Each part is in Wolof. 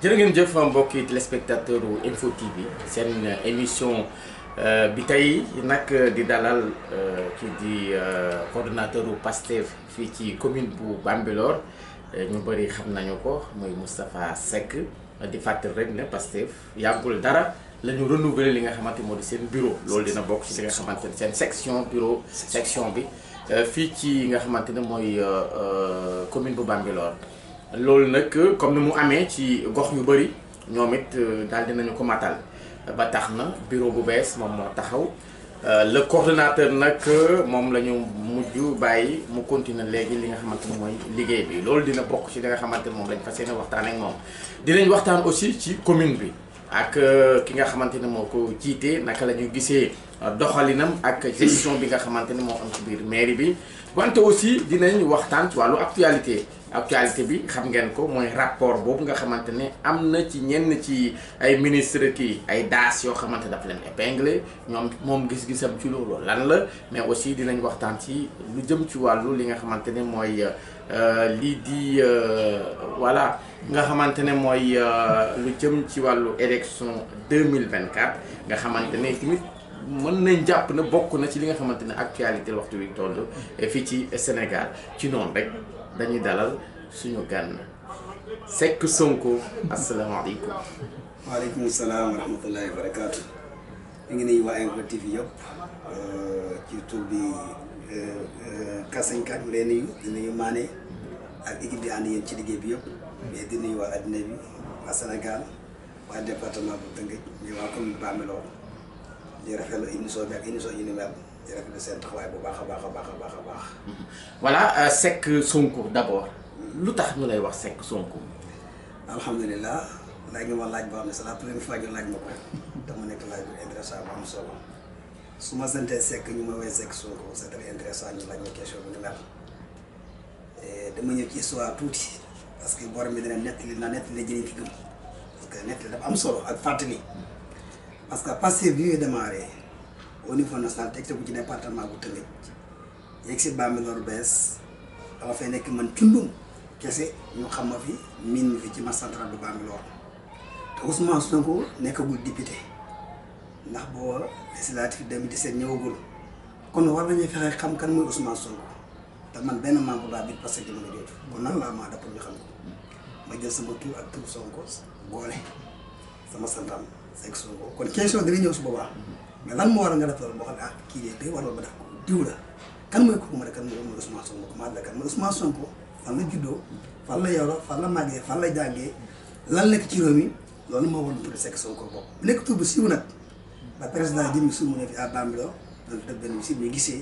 jërë ngeen jëf mbokki téléspectateur u Info TV seen émission bi tey nag di dalal kii di coordonnateur u PASTEF fii ci commune bu Bambilor ñu bëri xam nañu ko muy Moustapha Seck di fàttali rek ne PASTEF yàggul dara la ñu renouveler li nga xamante moo di seen bureau loolu dina bokk ci li nga xamante ne seen section bureau section bi fii ci nga xamante ne mooy commune bu Bambilor loolu nag comme ni mu amee ci gox yu bëri ñoom it daal dinañu ko matal ba tax na bureau bu bees moom moo taxaw le coordonnateur nag moom la ñu mujj bàyyi mu continuer léegi li nga xamante ne mooy liggéey bi loolu dina bokk ci li nga xamante ne moom lañ fas yéene waxtaan ak moom dinañ waxtaan aussi ci commune bi ak ki nga xamante ne moo ko jiite naka la ñu gisee doxalinam ak gestion bi nga xamante ne moo am ci biir mairie bi wante aussi dinañ waxtaan ci wàllu actualité actualité bi xam ngeen ko mooy rapport boobu nga xamante ne am na ci ñenn ci ay ministre kii ay daas yoo xamante daf leen épinglé ñoom moom gis-gisam ci loolu lan la mais aussi dinañ waxtaan ci lu jëm ci wàllu li nga xamante ne mooy lii di voilà nga xamante ne mooy lu jëm ci wàllu élection 2024 nga xamante ne tamit mën nañ jàpp na bokk na ci li nga xamante ne actualité waxtu wi toll fii ci Sénégal ci noonu rek dañuy dalal suñu gan Seck Sonko asalaamaaleykum. waaleykum salaam wa rahmatullahi wa barakaatu. ñu ngi nuyu waa Info TV yëpp ci tur bi Kasañ Kat leen nuyu di nuyu Mané ak équipe bi ànd yéen ci liggéey bi yëpp. mais di nuyu waa addina bi waa Sénégal waa département bu Tëngéej ñu waa commune Bambilor di rafetlu émission bi ak émission yi ni mel di rafetlu seen taxawaay bu baax a baax a baax a baax a baax. voilà Seck Sonko d'abord lu tax ñu lay wax Seck Sonko. alhamdulilah laaj nga ma laaj boo xam ne c'est la première fois ñu laaj ma ko te mu nekk laaj bu intéressant bu am solo su ma santee Seck ñu ma woowee Seck Sonko c'est très intéressant ñu laaj ma question bu ni mel dama ñëw ci histoire tuuti parce que borom bi dina nettali na nettali jëriñ fi gëm parce que nettali dafa am solo ak fàttali parce que Pastef bi ñuy démarré au niveau national teg ko ci département bu Tëngéej yegg si Bambilor bees dama fay nekk man cundum kese ñu xam ma fi miin mi fi ci marché central bu Bambilor te Ousmane Sonko nekkagul député ndax boo législatif 2017 ñëwagul kon war nañu fexe xam kan mooy Ousmane Sonko te man benn membre laa biir parce que jamono jooju kon nan laa maa da pour ñu xam ko ma jël sama tur ak tur Sonko boole sama santam Seck Sonko kon question dina ñëw su boobaa mais lan moo war a nga def loolu boo xam ne ah kii de day waral ba def ko diw la kan mooy kooku ma ne kan mooy Ousmane Sonko comment la kan mooy Ousmane Sonko fan la juddoo fan la yoroo fan la màggee fan la jàngee lan nekk ci réew mi loolu moo waral tudd Seck Sonko boobu bu nekk tur bu siiw nag ba président jëmmi suuf mu ne fi à Bambilor doon def benn si ñu gisee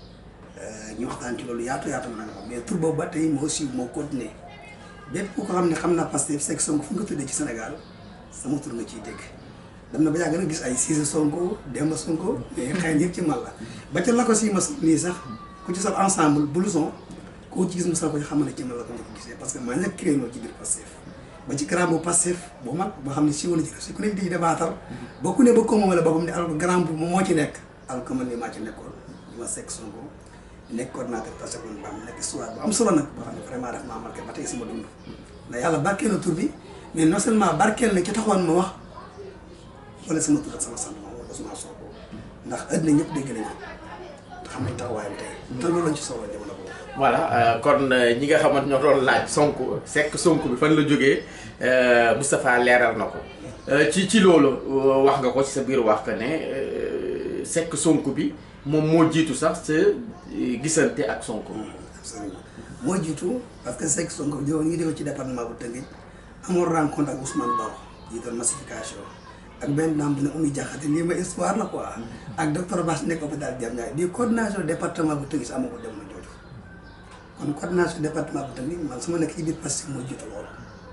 ñu waxtaan ci loolu yaatu yaatu ma nag moom mais tur boobu ba tey moo siiw moo continué bépp ku ko xam ne xam naa Pastef Seck Sonko fu nga ko tuddee ci Sénégal sama tur nga ciy dégg dem na ba yàgg na gis ay Cissé Sonko Demba Sonko mais xëy na yëpp ci man la ba ca la ko si ma nii sax ku ci sol ensemble blouson koo ci gis mu sol ko ci xam ne ci man la ko njëkk gisee parce que maa njëkk créé ci biir Pastef ba ci grand bu Pastef bu mag boo xam ne si woon ci ku nekk di débattre ba ku ne ba ko moomale boppam ne alors que grand bu moo ci nekk alors que man ni maa ci nekkoon ñu ma Seck Sonko nekk coordinateur Pastef bu am nekk histoire bu am solo nag boo xam ne vraiment daf maa marqué ba tey sama dund ndax yàlla barkeel na tur bi mais non seulement barkeel na ci taxawoon ma wax wala sama tur ak sama sant moom Ousmane Sonko ndax àddina ñëpp dégg nañu te xam nañ taxawaayam tey te loolu lañ ci soxla jamono boobu. voilà kon ñi nga xamante ñoo doon laaj Sonko Seck Sonko bi fan la jógee Moustapha leeral na ko ci ci loolu wax nga ko ci sa biir wax que ne Seck Sonko bi moom moo jiitu sax sa gisante ak Sonko. absolument moo jiitu parce que Seck Sonko bi ñu ngi ci département bu Tëngéej amoon rencontre ak Ousmane Baro jiital massification. ak benn dame bu ne Oumy Diakhaté lii ma histoire la quoi. ak docteur Bass nekk hôpital Diamniadio di coordination département bu Tëngéej amagul jamono jooju. kon coordination département bu Tëngéej man su ma nekk ci biir Pastef moo jiitu loolu.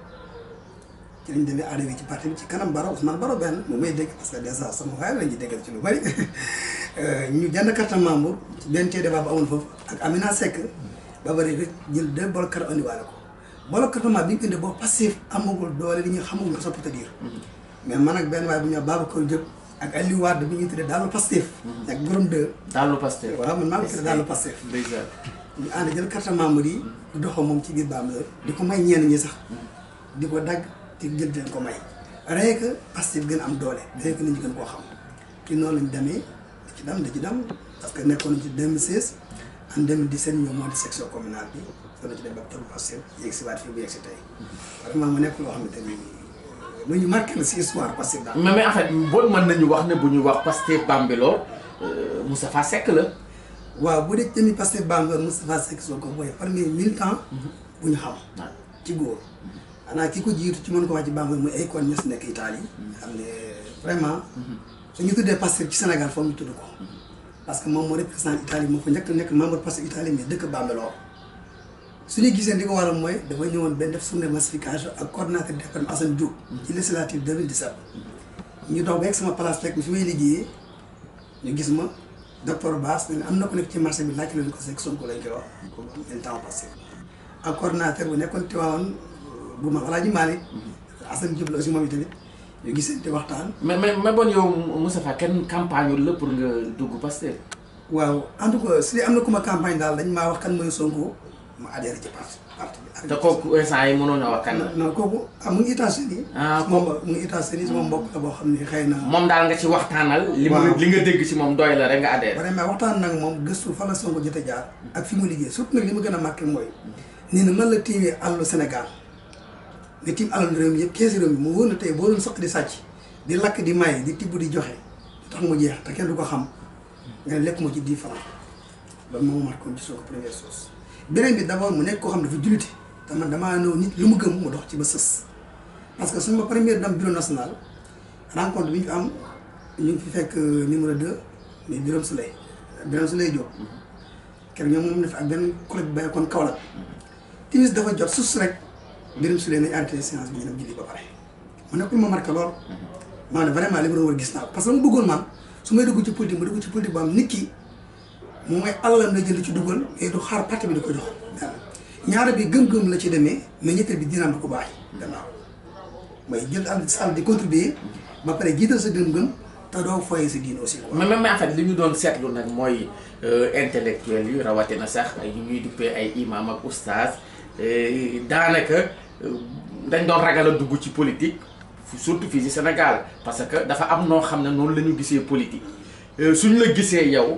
ci lañ demee arrivé ci parti bi ci kanam Baro Ousmane Baro benn mu may dégg parce que dèjà sama waay lañ ci déggal ci lu bari ñu jënd carte membre ci benn tee débat bu amoon foofu ak Amina Seck ba bari rek jël deux bol carte andiwaale ko bolo carte membre bi ñu ko indee boo Pastef amagul doole li ñu xamagul sa peut dire mais man ak benn waay bu ñu wax Babacar Diop ak Aliou Wade bi ñuy tuddee daal Pastef. ak borom deux. daal Pastef. waaw man maa ngi tuddee daal Pastef. ndeysaan. ñu ànd jël carte membre yi di doxal moom ci biir Bambilor di ko may ñenn ñi sax di ko dagg di jël di leen ko may rien que Pastef gën a am doole rien que nit ñi gën koo xam ci noonu lañ demee da ci dem da ci dem parce que nekkoon nañ ci 2016 en 2017 ñoo moo di section communale bi dana ci dem ba tollu Pastef yegg si waat fii bu yegg si tey vraiment mu nekk loo xamante ni lu ñu marqué la si histoire Pastef daal mais mais en fait bon mën nañu wax ne bu ñu wax Pastef Bambilor Moustapha Seck la. waaw bu dee jëmi Pastef Bambilor Moustapha Seck soo ko mooy premier militant bu ñu xam ci góor xanaa ki ko jiitu ci mën ko wax ci Bambilor muy ay kon ñes nekk Italie xam ne vraiment su ñu tuddee Pastef ci Sénégal foog ñu tudd ko parce que moom moo représenté Italie moo fa njëkk nekk membre Pastef Italie mais dëkk Bambilor su ñu gisee li ko waral mooy dafa ñëwoon benn def journée massification ak coordonnateur département Assane Diouf ci législative 2017 ñu dox ba egg sama place fekk fi may liggéeyee ñu gis ma docteur Bass ne am na ko nekk ci marché bi laaj leen ko Seck Sonko lañ koy wax comme un temps passé ak coordonnateur bu nekkoon Tivaouane bu ma Alaaji Malick Assane Diouf la aussi moom itamit ñu gisee te waxtaan mais mais mais bon yow Moustapha kenn campagne la pour nga dugg Pastef. waaw en tout cas su dee am na ku ma campagne daal dañ maa wax kan mooy Sonko ma adhéré ci parti parti bi. te kooku instant yi mënoon a wax kan la. non kooku ah mu ngi États-Unis. ah moom mu ngi États-Unis sama mbokk la boo xam ne xëy na. moom daal nga ci waxtaanal. li mu waaw li nga dégg ci moom doy la rek nga adhéré. vraiment waxtaan nag moom gëstu fan la Sonko jot a jaar. ak fi mu liggéey surtout nag li ma gën a marqué mooy. nii na man la tiimee àllu Sénégal nga tiim àllu réew mi yëpp keesi réew mi mu wóor na tey boo doon soq di sàcc di lakk di maye di tibb di joxe du tax mu jeex te kenn du ko xam nga ne lekk moo ci 10 francs loolu moo ma marqué woon ci Sonko première chose. beneen bi d' abord mu nekk koo xam ne dafa jullite te man damaa ñëw nit lu mu gëm mu dox ci ba sës parce que suñu ma première dame bureau national rencontre bi ñu fi am ñu ngi fi fekk numéro 2 mais Birame Souleye Birame Souleye Diop keroog ñoom moom def ak benn collègue bi bàyyi kon Kaolack timis dafa jot sus rek Birame Souleye nañ arrêté séance bi ñu dem julli ba pare mu nekkul ma marqué lool maa ne vraiment li ma doon war gis naa ko parce que mu bëggoon man su may dugg ci politique ma dugg ci politique bu am nit ki moom mooy alalam la jël ci dugal mais du xaar parti bi di ko jox benn ñaara bi gëm-gëm la ci demee mais ñetteel bi dinaam da ko baax gannaaw mooy jël am sal di contribuer ba pare jiital sa gëm-gëm te doo foyee sa diine aussi quoi. mais mais en fait li ñu doon seetlu nag mooy intellectuel yu rawatina sax ay ñuy duppee ay imam ak oustaz daanaka dañ doon ragal a dugg ci politique surtout fii ci Sénégal parce que dafa am noo xam ne noonu la ñu gisee politique suñ la gisee yow.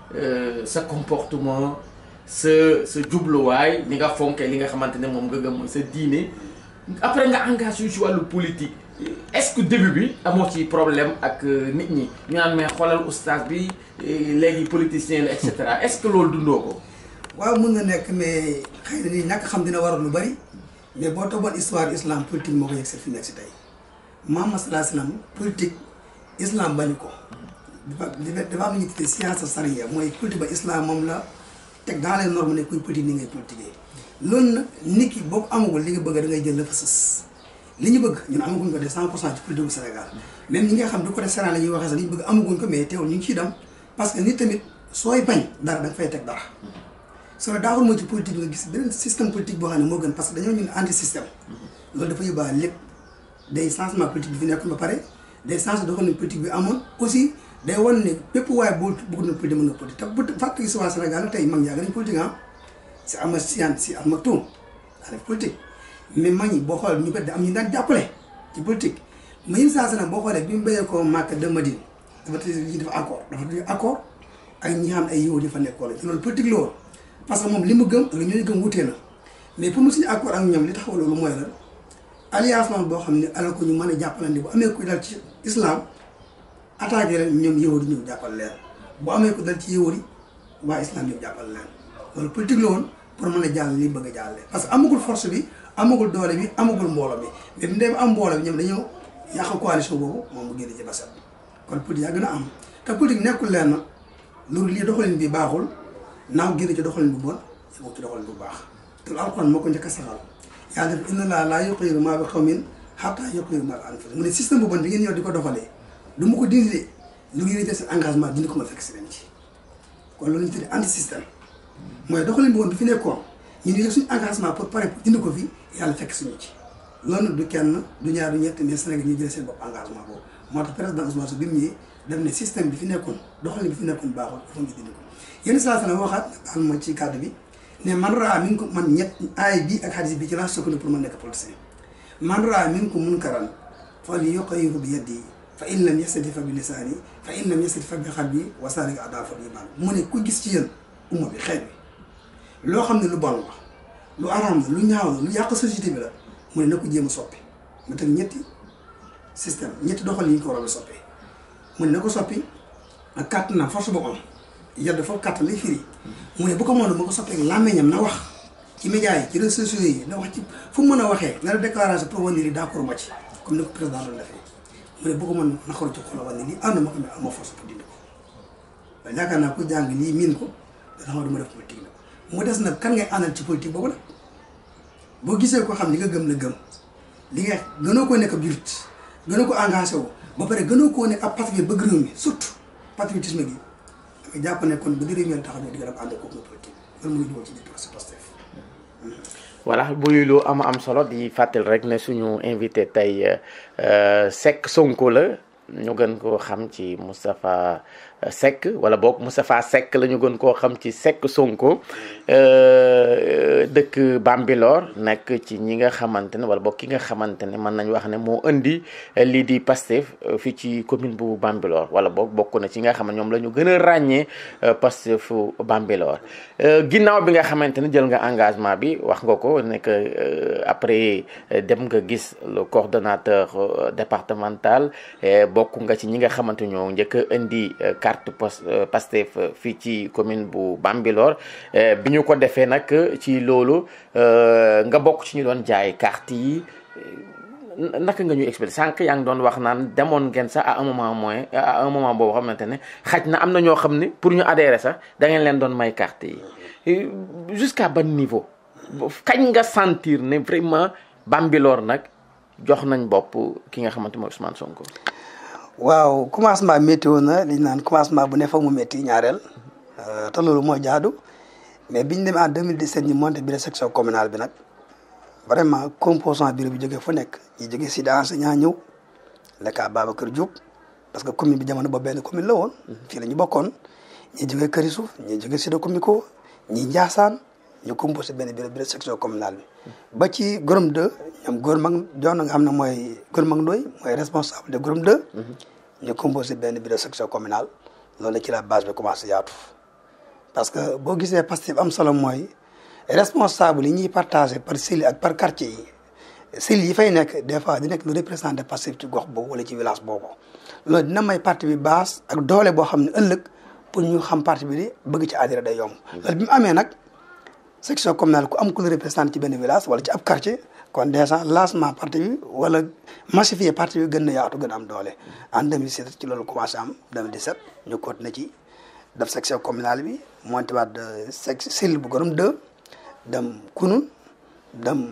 sa comportement sa sa jubluwaay ni nga fonkee li nga xamante ne moom nga gëm mooy sa diine après nga engagé ci wàllu politique est-ce que début bi amoo ci problème ak nit ñi ñu naan mais xoolal oustaz bi léegi politicien la et cetera est-ce que loolu dundoo ko. waaw mun na nekk mais xëy na ni ñàkk xam dina waral lu bari mais boo toppoon histoire islam politique moo ko yegg si fi nekk si tey Muhammad sallallahu alayhi wasallam politique islam bañu ko. dafa dafa am lu ñuy tuddee science charia mooy politique ba islam moom la teg dans les normes ne kuy politique ni ngay politiquer loolu nag nit ki boo ko amagul li nga bëgg da ngay jël la fa sës li ñu bëgg ñun amaguñ ko de 100 pour cent ci politique bu Sénégal même ñi nga xam du ko def Sénégal la ñuy waxee sax li ñu bëgg amaguñ ko mais teewul ñu ngi ciy dem parce que nit tamit sooy bañ dara da nga fay teg dara soo daaxul moo ci politique bi nga gis beneen système politique boo xam ne moo gën parce que dañoo ñun anti système loolu dafa yóbbaale lépp day changement politique bi fi nekkoon ba pare day changement doxalin politique bi amoon aussi day wan ne bépp waaye boo bëgg na politique mën na politique te bu fàttali si waa Sénégal tey mag ñaa gën a politique ah si ama sian si ama tuum daa def politique mais mag ñi boo xoolee ñu bëri am ñu daan jàppale ci politique mais yéen saa nag boo xoolee bi mu béyee ko Màkka de Madine dafa tëj yi dafa accord dafa tëj accord ak ñi xam ay yow di fa nekkoon ci loolu politique la woon parce que moom li mu gëm ak li ñooy gëm wutee na mais pour mu suñu accord ak ñoom li taxaw loolu mooy la alliance man boo xam ne alal ko ñu mën a jàppalante bu amee kuy dal ci islam attaqué leen ñoom yëwari ñëw jàppal leen bu amee ko dal ci yëwari waa islam ñëw jàppal leen loolu politique la woon pour mën a jàll li bëgg a jàlle parce que amagul force bi amagul doole bi amagul mbooloo bi mais bu ndee am mbooloo bi ñoom dañoo yàq coalition boobu moom mu génn ci baset kon politique yaa gën a am te politique nekkul leen na loolu lii doxalin bi baaxul naaw génn ci doxalin bu bon yëngu ci doxalin bu baax te alxuraan moo ko njëkk a saxal yàlla def inna laa laa yughayyiru maa bi qawmin hattaa yughayyiru maa bi anfusihim mu ne système bu bon bi ngeen ñëw di ko doxalee du ma ko dindi de lu ngeen jël seen engagement dindi ko ma fekk si leen ci kon loolu ñu tuddee anti système mooy doxalin bi woon bi fi nekkoon ñu ngi def suñu engagement pour pare pour dindi ko fi yàlla fekk suñu ci loolu nag du kenn du ñaar du ñett mais Sénégal ñu jëlee seen bopp engagement boobu moo tax président Ousmane Sonko bi mu ñëwee def ne système bi fi nekkoon doxalin bi fi nekkoon baaxul dafa ñu dindi ko yenn saa sana waxaat baal ma ci kàddu bi ne man raa mi ngi ko man ñett aay bi ak xadis bi ci laa sukkandiku pour ma nekk politicien man raa minkum munkaran falyughayyirhu bi yadihi fa in lam yastati fa bi lisaani fa in lam yastati fa bi qalbi wa zaalika ad'aful iimaan mu ne ku gis ci yéen umma bi xeet bi loo xam ne lu bon la lu araam la lu ñaaw la lu yàq société bi la mu ne na ko jéem a soppi mu teg ñetti système ñetti doxal yi ñu ko war a soppee mu ne na ko soppi ak kàttanam force boobu am yàlla dafa kàttan lay firi mu ne bu ko mënoon ma ko soppee làmmiñam na wax ci médias yi ci réseaux sociaux yi na wax ci fu mu mën a waxee na la déclaration pour wane ni d'accord ma ci comme ni ko président doon defee mu ne bu ko mën na xool ci xolam wane ni ànd ma ko mais amoo force pour dindi ko waaye yaakaar naa ku jàng lii miin ko dana xam du ma def politique la mu des nag kan ngay àndal ci politique boobu nag boo gisee ko xam li nga gëm la gëm li nga gënoo koo nekk ab jurit gënoo ko engagé wu ba pare gënoo koo nekk ab patriote bëgg réew mi surtout patriotisme gi damay jàpp ne kon bu di réew mi taxaw ne di nga dem ànd kooku politique loolu muy dugal ci biir procès Pastef voilà buy lu am am solo di fàttali rek ne suñu invité tey Seck Sonko la ñu gën koo xam ci Moustapha Seck wala boog Moustapha Seck la ñu gën koo xam ci Seck Sonko dëkk Bambilor nekk ci ñi nga xamante ne wala boog ki nga xamante ne mën nañu wax ne moo indi lii di Pastef fii ci commune bu Bambilor wala boog bokk na ci nga xam ne ñoom la ñu gën a ràññee Pastefu Bambilor ginnaaw bi nga xamante ne jël nga engagement bi wax nga ko ne que après dem nga gis le coordonnateur départemental bokk nga ci ñi nga xamante ñoo njëkk a indi carte Pastef fii ci commune bu Bambilor bi ñu ko defee nag ci loolu nga bokk ci ñu doon jaay carte yi naka nga ñuy expliquer sànq yaa ngi doon wax naan demoon ngeen sax à un moment moins à un moment boobu xamante ne xaj na am na ñoo xam ne pour ñu adhérer sax da ngeen leen doon may carte yi jusqu'à ban niveau kañ nga sentir ne vraiment Bambilor nag jox nañ bopp ki nga xamante mooy Ousmane Sonko. waaw commencement métti woon na li ñu naan commencement bu ne fa mu métti ñaareel te loolu moo jaadu mais biñ demee en 2017 ñu monté bureau section communale bi nag vraiment composant bureau bi jógee fu nekk ñi jógee si enseignant ñëw lekka Babacar Diop parce que commune bi jamono boobu benn commune la woon. fii la ñu bokkoon ñi jógee Këri Suuf ñi jógee Sida Comico ñi Ndiassane ñu composé benn bureau bureau section communale bi. ba ci Gorom 2 ñoom góor mag jox na nga xam ne mooy góor mag Ndoye mooy responsable de Gorom 2. ñu composé benn bureau section communale loolu ci la base bi commencé yaatu. parce que boo gisee Pastef am solo mooy responsable yi ñuy partagé par cellule ak par quartier yi cellule yi fay nekk des fois di nekk lu représenté Pastef ci gox boobu wala ci village boobu. loolu dina may parti bi base ak doole boo xam ne ëllëg pour ñu xam parti bi di bëgg ci adhéré day yomb. loolu bi mu amee nag section communale ku am ku la représenté ci benn village wala ci ab quartier. kon déjà lancement parti bi wala massifier parti bi gën na yaatu gën a am doole en 2017 ci loolu commencé am 2017 ñu continué ci def section communale bi monté waat sec cellule bu Gorom 2 dem Kunun dem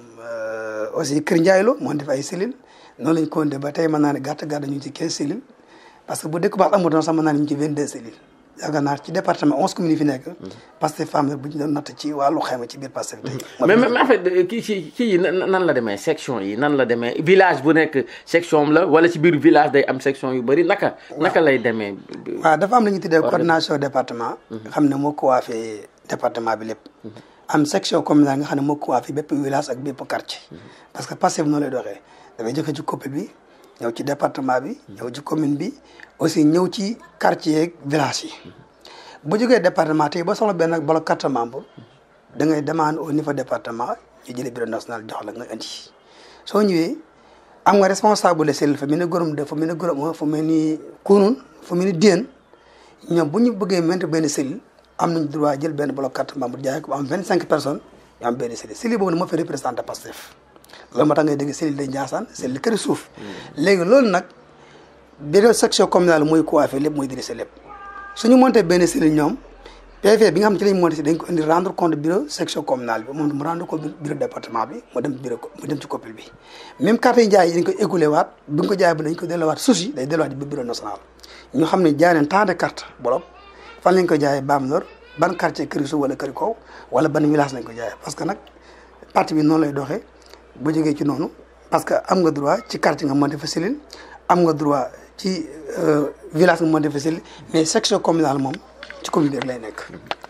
aussi Kër Ndiaye Lo monté fa ay cellules noonu lañ continué ba tey mën naa ne gàtt gàtt ñu ngi ci 15 cellules parce que bu dëkk baax amutoon sax mën naa ne ñu ngi ci 22 cellules yaakaar naa ci département onze communes yi fi nekk. Pastef femme bu ñu doon natt ci wàllu xayma ci biir Pastef tey. mais mais en fait kii ci kii yi nan la demee section yi nan la demee village bu nekk section la wala ci biir village day am section yu bëri naka. naka lay demee. waaw dafa am lu ñu tuddee coordination département. xam ne moo coiffé département bi lépp. am section communale nga xam ne moo coiffé bépp village ak bépp quartier. parce que Pastef noonu lay doxee dafay jëkk ci commune bi ñëw ci département bi ñëw ci commune bi. aussi ñëw ci quartier yeeg village yi bu jógee département tey ba soxla benn bloc carte membre da ngay demande au niveau département ñu jëlee bureau national jox la nga indi soo ñëwee am nga responsable de cellule fa mel ni Gorom de fa mel ni Gorom fa mel ni Kunun fa mel ni Diène ñoom bu ñu bëggee maintenir benn cellule am nañ droit jël benn bloc carte membre jaay ko am vingt cinq personnes ñu am benn cellule cellule boobu nag moo fi représenté Pastef loolu moo tax ngay dégg cellule de Ndiassane cellule Kër Suuf léegi loolu nag bureau section communale mooy coiffé lépp mooy dirigé lépp suñu monté benn cellule ñoom PV bi nga xam ne ci lañ monté si dañ ko indi rendre compte bureau section communale bi moom mu rendre compte bureau département bi mu dem bureau mu dem ci coppil bi même carte yi jaay yi dañ ko écoulé waat bu ñu ko jaay ba dañ ko delluwaat suusi day delluwaat bi bureau national ñu xam ne jaay nañ tant de carte bolop fan lañ ko jaayee Bambilor ban quartier Kër Suuf wala Kër Kaw wala ban village lañ ko jaayee parce que nag parti bi noonu lay doxee bu jógee ci noonu parce que am nga droit ci quartier nga monté fa cellule am nga droit ci village nga monté fa cellule mais section communale moom ci commune bi rek lay nekk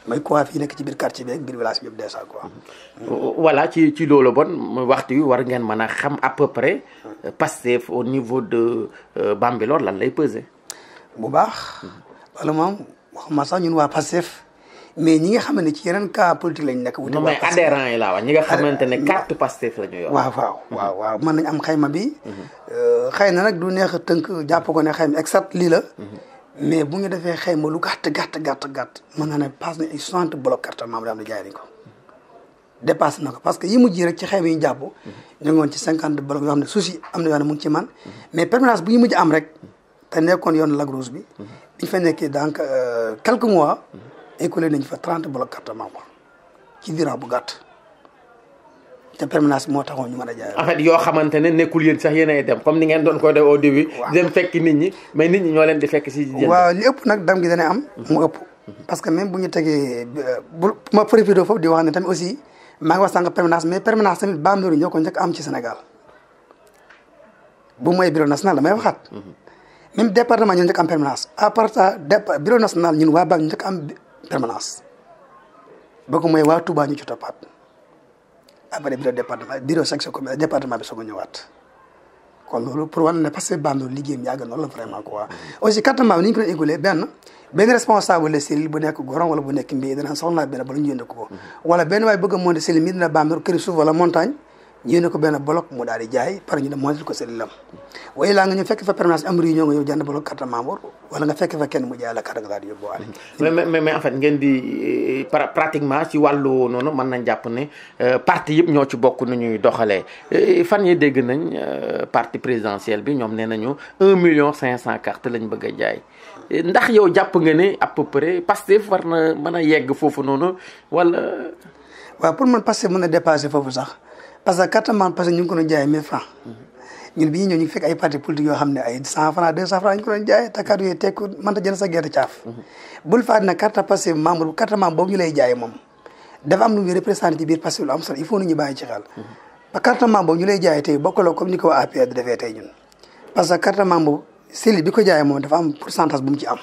mooy coiffure yi nekk ci biir quartier bi ak biir village bi yëpp déjà quoi. voilà ci ci loolu bon waxtu wi war ngeen mën a xam à peu près Pastef au niveau de Bambilor lan lay peser. bu baax. loolu moom waxuma sax ñun waa Pastef mais ñi nga xam ne ci yeneen cas politique lañ nekk. wuti non mais adhérents yi laa wax ñi nga xamante ne carte Pastef la ñu yor. waaw waaw waaw waaw mën nañ am xayma bi. xëy na nag du neex a tënk jàpp ko ne xayma exact lii la. mais bu ñu defee xayma lu gàtt gàtt gàtt gàtt mën naa ne passe nañ ay soixante bloc carte membre am na jaay nañ ko. dépassé na ko parce que yi mujj rek ci xayma yi ñu jàpp. ñu ngi woon ci cinquante bloc yoo xam ne souci am na yoo xam ne mu ngi ci man mais permanence bu ñu mujj am rek te nekkoon yoon Lac Rose bi. bi ñu fa nekkee donc quelques mois. écoulé nañ fa trente bloc carte membre ci durant bu gàtt. te permanence moo taxoon ñu mën a jaay. en fait yoo xamante ne nekkul yéen sax yéenay dem comme ni ngeen doon ko def au début. waaw dem fekk nit ñi mais nit ñi ñoo leen di fekk si. jënd waaw li ëpp nag dam gi dana am. mu ëpp. parce que même bu ñu tegee bu ma profité foofu di wax ne tamit aussi maa ngi wax sànq permanence mais permanence tamit Bambilor ñoo ko njëkk am ci Sénégal bu mooy bureau national damay waxaat. même département ñoo njëkk am permanence à part ça dép bureau national ñun waa Bambilor njëkk am permanence boo ko mooy waa Touba ñu ci toppaat. après bureau département bureau section commune département bi soog a ñëwaat kon loolu pour wane ne parce que Bambilor liggéeyam yàgg na la vraiment quoi. aussi carte membre ni ñu ko doon écoulé benn benn responsable de cellule bu nekk Goron wala bu nekk Mbiye dana soxla benn bala ñu yónnee ko. wala benn waay bëgg a monter cellule mi dina Bambilor kër suuf wala montagne ñu yónnee ko benn bloc mu daal di jaay pare ñu dem monter ko cellule am. waaye laa nga ñëw fekk fa permanence am réunion nga ñëw jënd bloc carte membre wala nga fekk fa kenn mu jaay la carte nga daal di yóbbuwaale. mais mais mais en fait ngeen di pratiquement ci wàllu noonu mën nañ jàpp ne parti yëpp ñoo ci bokk nu ñuy doxalee fan yi dégg nañ parti présidentiel bi ñoom nee nañu un million cinq cent cartes lañ bëgg a jaay ndax yow jàpp nga ne à peu près Pastef war na mën a yegg foofu noonu wala. waaw pour man Pastef mën a dépasser foofu sax parce que carte membre parce que ñu ngi ko doon jaayee mille francs ñun bi ñu ñëw ñu fekk ay parti politique yoo xam ne ay cent francs deux cent francs ñu ko doon jaayee te carte yooyu tekku mënta jënd sa gerte caaf bul faat na carte Pastef membre carte membre boobu ñu lay jaayee moom dafa am lu muy représenté ci biir Pastef lu am solo il faut nit ñi bàyyi ci xel parce que carte membre boobu ñu lay jaayee tey bokkaloo comme ni ko waa APR di defee tey ñun parce que carte membre cellule bi ko jaayee moom dafa am pourcentage bu mu ci am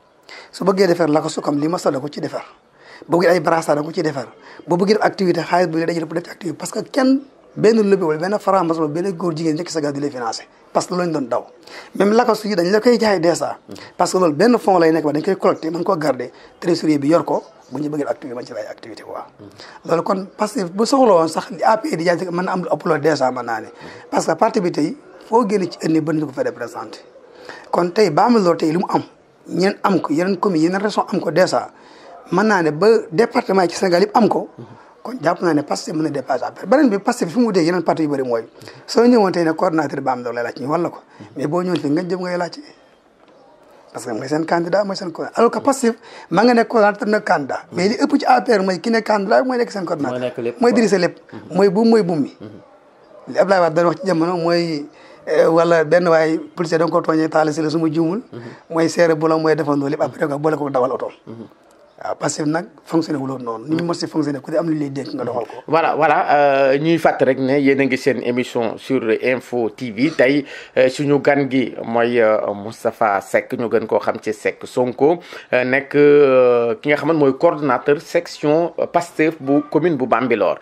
su bëggee defar la ko su comme li ma da ko ci defar boo bëggee ay brassard da ko ci defar boo bëggee def activité xaalis bu ñu dajale pour def ci activité parce que kenn benn lobby wala benn franc-maçon wala benn góor jigéen njëkk sa gars di lay financé parce que loolu lañ doon daw même lakas yi dañ la koy jaay dèjà parce que loolu benn fond lay nekk ba dañ koy collecté mën koo garder trésorier bi yor ko bu ñu bëggee activité man ci lay activité quoi loolu kon parce que bu soxla woon sax li APR di jaay mën na am lu ëpp loolu dèjà mën naa ne parce que parti bi tey foo génne ci ënni bëri na ko fa représenté kon tey Bambilor tey li mu am ñeen am ko yeneen commune yeneen région am ko dèjà mën naa ne ba département yi ci Sénégal yëpp am ko kon jàpp naa ne Pastef mën na dépassé après beneen bi Pastef fi mu wutee yeneen parti yu bëri mooy soo ñëwoon tey ne coordonnateur Bambilor lay laaj ñu wala ko mais boo ñëwoon fii nga jëm ngay laaj parce que mooy seen candidat mooy seen coordonnateur alors que Pastef maa nga nekk coordonnateur nekk candidat mais li ëpp ci APR mooy ki nekk candidat mooy nekk seen coordonnateur mooy dirigé lépp mooy buum mooy buum mi li Abdoulaye Wade doon wax ci jamono mooy wala benn waay policier da nga ko tooñee taal si la su ma juumul mooy seere bu la mooy defandoo lépp après ko boole ko dawal oto waaw parce que nag fonctionné wu loolu noonu ni ñu mos si fonctionné ku di am lu lay dénk nga doxal ko. voilà voilà ñuy fàtt rek ne yéen a ngi seen émission sur Info TV tey suñu gan gi mooy Moustapha Seck ñu gën koo xam ci Seck Sonko nekk ki nga xamante mooy coordonnateur section Pastef bu commune bu Bambilor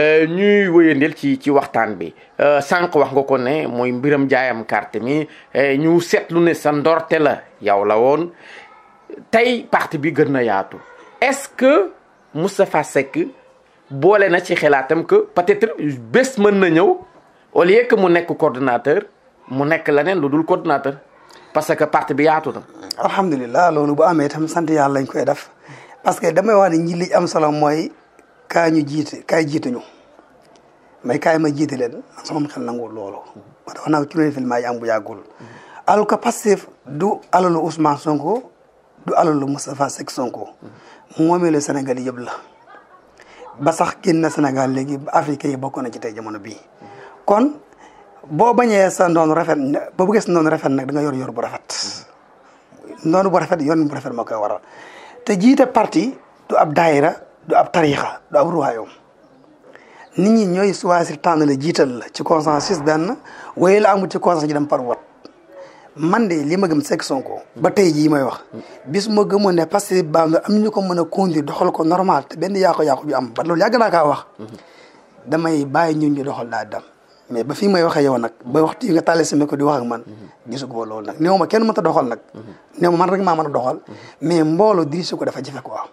ñuy wëyandeel ci ci waxtaan bi sànq wax nga ko ne mooy mbiram jaayam carte mi ñu seetlu ne sa ndorte la yow la woon tey parti bi gën na yaatu. est-ce que Moustapha Seck boole na ci xalaatam que peut-être bés mën na ñëw au lieu que mu nekk coordonnateur mu nekk leneen lu dul coordonnateur parce que parti bi yaatu na. alhamdulilah loolu bu amee itam sant yàlla lañ koy def parce que damay wax ne ñi li am solo mooy kaa ñu jiite kaay jiituñu mais kaay ma jiite leen sama xel nanguwul loolu. moo tax wax naa ko ci loolu film yi am bu yàggul. alors que Pastef du alalu Ousmane Sonko du alalu Moustapha Seck Sonko. moomeelu Sénégal yëpp la ba sax génn na Sénégal léegi ba Afrique yi bokk na ci tey jamono bii kon boo bañee sa noonu rafet boo bëggee sa noonu rafet nag da nga yor yor bu rafet noonu bu rafet yoon bu rafet moo koy waral te jiite parti du ab daayira du ab tariixa du ab royaume nit ñi ñooy choisir tànn la jiital la ci consensus benn waaye la amul ci consensus ji dem par vote man de li ma gëm Seck Sonko ba tey jii may wax bis ma gëmoon ne parce que ba am ñu ko mën a conduire doxal ko normal te benn yàqu-yàqu bi am ba loolu yàgg naa kaa wax damay bàyyi ñun ñu doxal daa dem mais ba fii may waxee yow nag ba waxtu yi nga tàllee sama ko di wax ak man gisuguma loolu nag néew ma kenn mënta doxal nag néew ma man rek maa mën a doxal mais mbooloo dirige ko dafa jafe quoi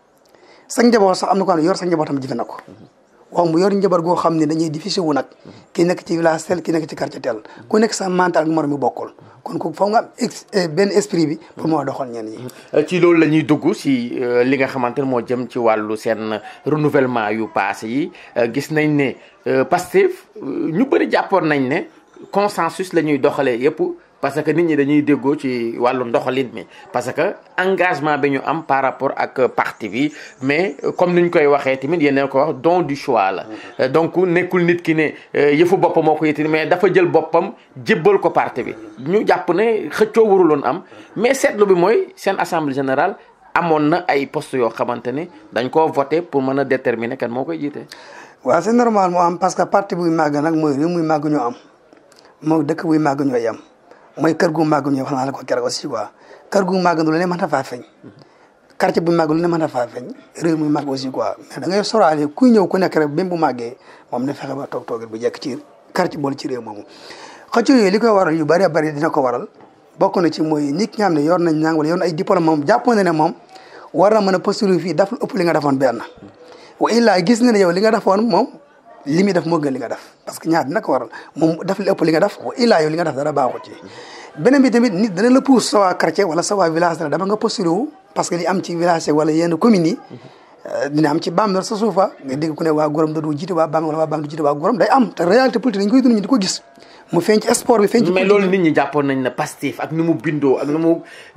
sa njaboot sax am na ko xam ne yor sa njabootam jafe na ko wax mu yor njaboot goo xam ne dañuy difficile wu nag ki nekk ci village tel ki nekk ci quartier tel ku nekk sa mental ak morom mi bokkul kon ku foog nga am ex benn esprit bi pour moo doxal ñenn ñi. ci loolu la ñuy dugg si li nga xamante ne moo jëm ci wàllu seen renouvellement yu passé yi gis nañ ne Pastef ñu bëri jàppoon nañ ne consensus la ñuy doxalee yëpp parce que nit ñi dañuy déggoo ci wàllu ndoxalin mi parce que engagement bi ñu am par rapport ak parti bi mais comme ni ñu koy waxee tamit yéen ko wax don du choix la. donc nekkul nit ki ne yëfu boppam moo ko yëkkati mais dafa jël boppam jébbal ko parti bi. ñu jàpp ne xëccoo waruloon am mais seetlu bi mooy seen assemblée générale amoon na ay postes yoo xamante ne dañ koo voté pour mën a déterminer kan moo koy jiite. waaw c'est normal moo am parce que parti buy màgg nag mooy réew muy màgg ñoo am moo dëkk buy màgg ñoo yem. mooy kër gu màgg ñu wax naa la ko keroog aussi quoi kër gu màgg lu ne mën na faa feeñ quartier bu màgg lu ne mën na faa feeñ réew mi màgg aussi quoi mais da ngay soraale kuy ñëw ku nekk rek même bu màggee moom na fexe ba toog toogal bu jekk ci quartier boole ci réew moomu xëccoo yooyu li koy waral yu bari bari dina ko waral bokk na ci mooy nit ñi xam ne yor nañ ñàng wala yor na ay diplôme moom jàppoon na ne moom war na mën a postuler fii daf lu ëpp li nga defoon benn wa illaa gis na ne yow li nga defoon moom li muy def moo gën li nga def parce que ñaar dina ko waral moom daf li ëpp li nga def wa illaa yow li nga def dara baaxu ci beneen bi tamit nit dana la pousse sa waa quartier wala sa waa village dana dama nga postulé wu parce que li am ci village wala yenn communes yi dina am ci Bambilor sa suufa nga dégg ku ne waa Gorom da du jiite waa Bambilor wala waa Bambilor du jiite waa Gorom day am te réalité politique dañ koy dund ñu di ko gis mu feeñ ci sport bi feeñ ci mais loolu nit ñi jàppoon nañ ne Pastef ak ni mu bindoo ak ni mu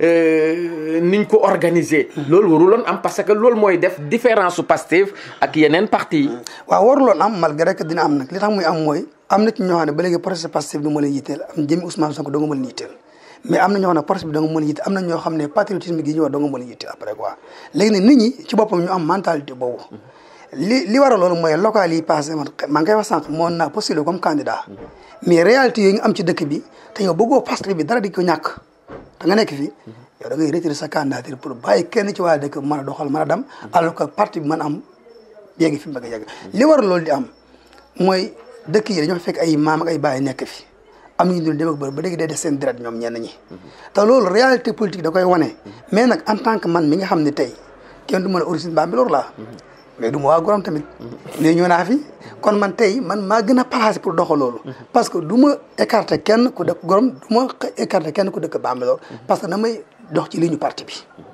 niñ ko organiser. loolu waruloon am parce que loolu mooy def différence su Pastef ak yeneen parti yi. waaw waruloon am malgré que dina am nag li tax muy am mooy am na ci ñoo xam ne ba léegi procès Pastef du ma leen yitteel am jëmi Ousmane Sonko doo nga mën yitteel mais am na ñoo xam ne procès bi da nga mën yitteel am na ñoo xam ne patriotisme gi ñu wax doo nga mën yitteel après quoi léegi nag nit ñi ci boppam ñu am mentalité boobu li li waral loolu mooy local yi passé man maa ngi koy wax sànq moon naa postulé comme candidat mais réalité yooyu nga am ci dëkk bi te yow bëggoo Pastef bi dara di ko ñàkk da nga nekk fii yow da ngay retirer sa candidature pour bàyyi kenn ci waa dëkk mën a doxal mën a dem alors que parti bi mën am yegg fi mu bëgg a yegg li waral loolu di am mooy dëkk yi dañoo fekk ay maam ak ay baay nekk fi am ñu dul dem ak bër ba léegi day def seen deret ñoom ñenn ñi te loolu réalité politique da koy wane mais nag en tant que man mi nga xam ne tey kenn du mën a origine Bambilor laa mais du ma waa Gorom tamit mais ñëw naa fi kon man tey man maa gën a placé pour doxal loolu parce que du ma écarté kenn ku dëkk Gorom du ma écarté kenn ku dëkk Bambilor parce que damay dox ci li ñu parti bi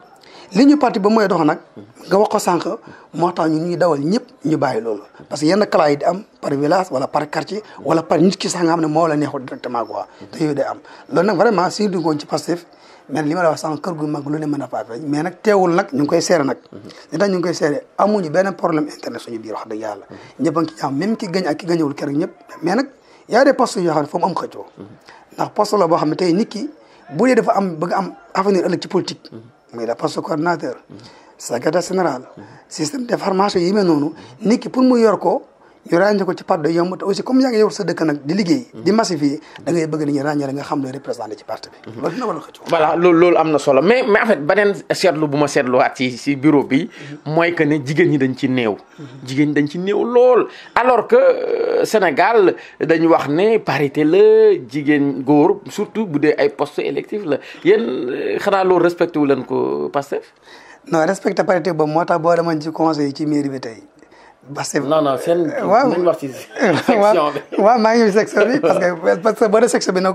li ñu parti ba mooy dox nag nga wax ko sànq moo tax ñu ñuy dawal ñëpp ñu bàyyi loolu parce que yenn classe yi di am par village wala par quartier wala par nit ki sax nga xam ne moo la neexul directement quoi te yooyu day am loolu nag vraiment si dungoon ci Pastef mais li ma la wax sànq kër gu mag lu ne mën a faa feeñ mais nag teewul nag ñu ngi koy seere nag li tax ñu ngi koy seere amuñu benn problème internet suñu biir wax dëgg yàlla ñëpp a ngi ci jàmm même ki gañ ak ki gañewul keroog ñëpp mais nag y a des postes yoo xam ne foo mu am xëccoo ndax poste la boo xam ne tey nit ki bu dee dafa am bëgg am avenir ëllëg ci politique muy la poste coordinateur secrétaire général système d'information yi mel noonu nit ki pour mu yor ko ñu ràññee ko ci parti day yomb te aussi comme yaa ngi yor sa dëkk nag di liggéey di massifier da ngay bëgg ni ñu ràññee nga xam looy représenté ci parti bi loolu dina war a xëccoo voilà loolu loolu am na solo mais mais en fait beneen seetlu bu ma seetluwaat ci ci bureau bi mooy que ne jigéen ñi dañ ci néew jigéen ñi dañ ci néew lool alors que Sénégal dañu wax ne parité la jigéen góor surtout bu dee ay postes électifs la yéen xanaa loolu respecté wu leen ko Pastef non respecté parité boobu moo tax boo demoon ci conseil ci mairie bi tey Pastef non non seen. waaw nañ wax ci section bi. waaw maa ngi section bi parce que parce que boo dee section bi nag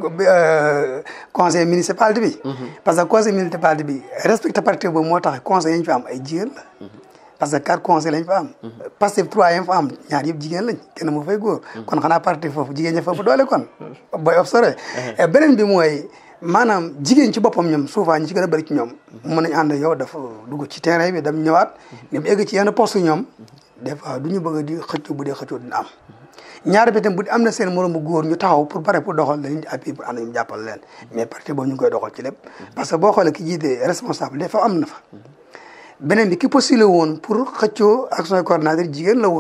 conseil municipalité bi. parce que conseil municipalité bi respecté parité boobu moo tax conseil yi ñu fa am ay jigéen la. parce que quatre conseils lañ fa am. Pastef trois yi fa am ñaar yëpp jigéen lañ kenn mu fay góor. kon xanaa parti foofu jigéen ña fa ëpp doole kon. booy observé. beneen bi mooy maanaam jigéen ci boppam ñoom souvent ñi ci gën a bëri ci ñoom. mën nañu ànd yow dafa dugg ci terrain bi dem ñëwaat. ni mu egg ci yenn poste ñoom. des fois du ñu bëgg di xëccoo bu dee xëccoo dina am ñaar bi tam bu am na seen moromu góor ñu taxaw pour pare pour doxal dañuy appui pour ànd ñu jàppal leen mais parti boobu ñu ngi koy doxal ci lépp parce que boo xoolee ki jiite responsable des fois am na fa beneen bi ki postulé woon pour xëccoo action coordinateur jigéen la woon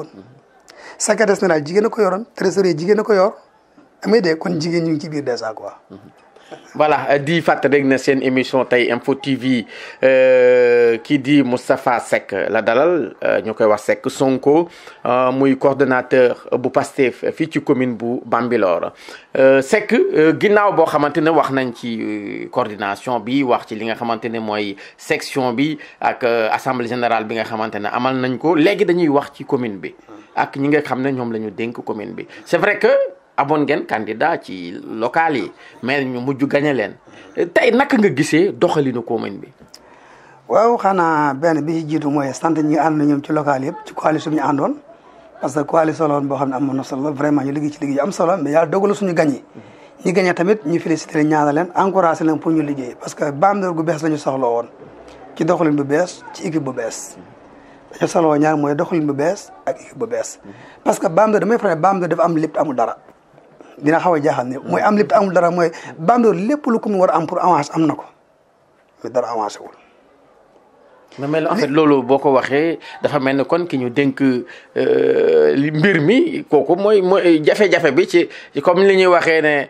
secrétaire général jigéen a ko yoroon trésorier jigéen a ko yor amee de kon jigéen ñu ngi ci biir déjà quoi voilà di fàttali rek na seen émission tey Info TV kii di Moustapha Seck la dalal ñu koy wax Seck Sonko muy coordonnateur bu Pastef fii ci commune bu Bambilor Seck ginnaaw boo xamante ne wax nañ ci coordination bi wax ci li nga xamante ne mooy section bi ak assemblée générale bi nga xamante ne amal nañ ko léegi dañuy wax ci commune bi ak ñi nga xam ne ñoom la ñu dénk commune bi c'est vrai que amoon ngeen candidat ci local yi mais ñu mujj gañe leen tey naka nga gisee doxalinu commune bi. waaw xanaa benn bi ci jiitu mooy sant ñi ànd na ñoom ci local yëpp ci coalition bi ñu àndoon parce que coalition la woon boo xam ne amoon na solo vraiment ñu liggéey ci liggéey am solo mais yàlla dogalu suñu gañe ñi gañe tamit ñu félicité leen ñaanal leen encouragé leen pour ñu liggéey parce que Bambilor gu bees la ñu soxla woon ci doxalin bu bees ci équipe bu bees dañu soxla woon ñaar mooy doxalin bu bees ak équipe bu bees parce que Bambilor damay faral Bambilor dafa am lépp amul dara dina xaw a jaaxal ne mooy am lépp amul dara mooy Bambilor lépp lu ko mu war a am pour avance am na ko mais dara avancé wul. mais mais en fait loolu boo ko waxee dafa mel ni kon ki ñu dénk li mbir mi kooku mooy mooy jafe-jafe bi ci comme li ñuy waxee ne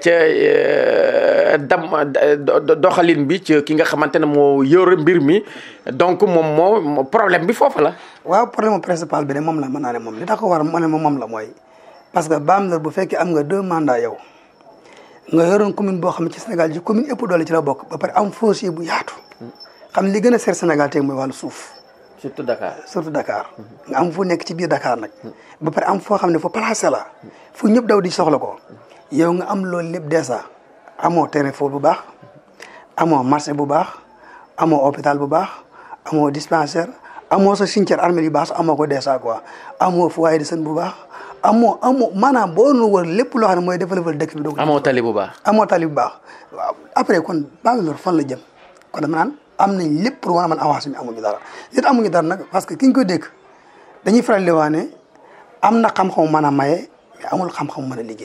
ca dam doxalin bi ci ki nga xamante ne moo yor mbir mi donc moom moo problème bi foofu la. waaw problème principal bi de moom la mën naa ne moom li tax ko war ma ne moom la mooy. parce que Bambilor bu fekkee am nga deux mandats yow nga yoroon commune boo xam ne ci Sénégal ci commune ëpp doole ci la bokk ba pare am foncier bu yaatu xam li gën a seer Sénégal tey mooy wàllu suuf. surtout Dakar. surtout Dakar. nga am fu nekk ci biir Dakar nag. ba pare am foo xam ne fu placé la fu ñëpp daw di soxla ko yow nga am loolu lépp dèjà amoo terrain foot bu baax amoo marché bu baax amoo hôpital bu baax amoo dispensaire amoo sa cimetière armée yu baax sax amoo ko dèjà quoi amoo foyer de sën bu baax. amoo amoo maanaam boo nu wër lépp loo xam ne mooy développé dëkk bi. amoo tali bu baax. amoo tali bu baax waaw après kon Bambilor fan la jëm kon dama naan am nañ lépp pour war a mën avancé mi amuñu dara li amuñu dara nag parce que ki ñu ko dégg dañuy faral di wax ne am na xam-xam mën a maye mais amul xam-xam mën a liggéey.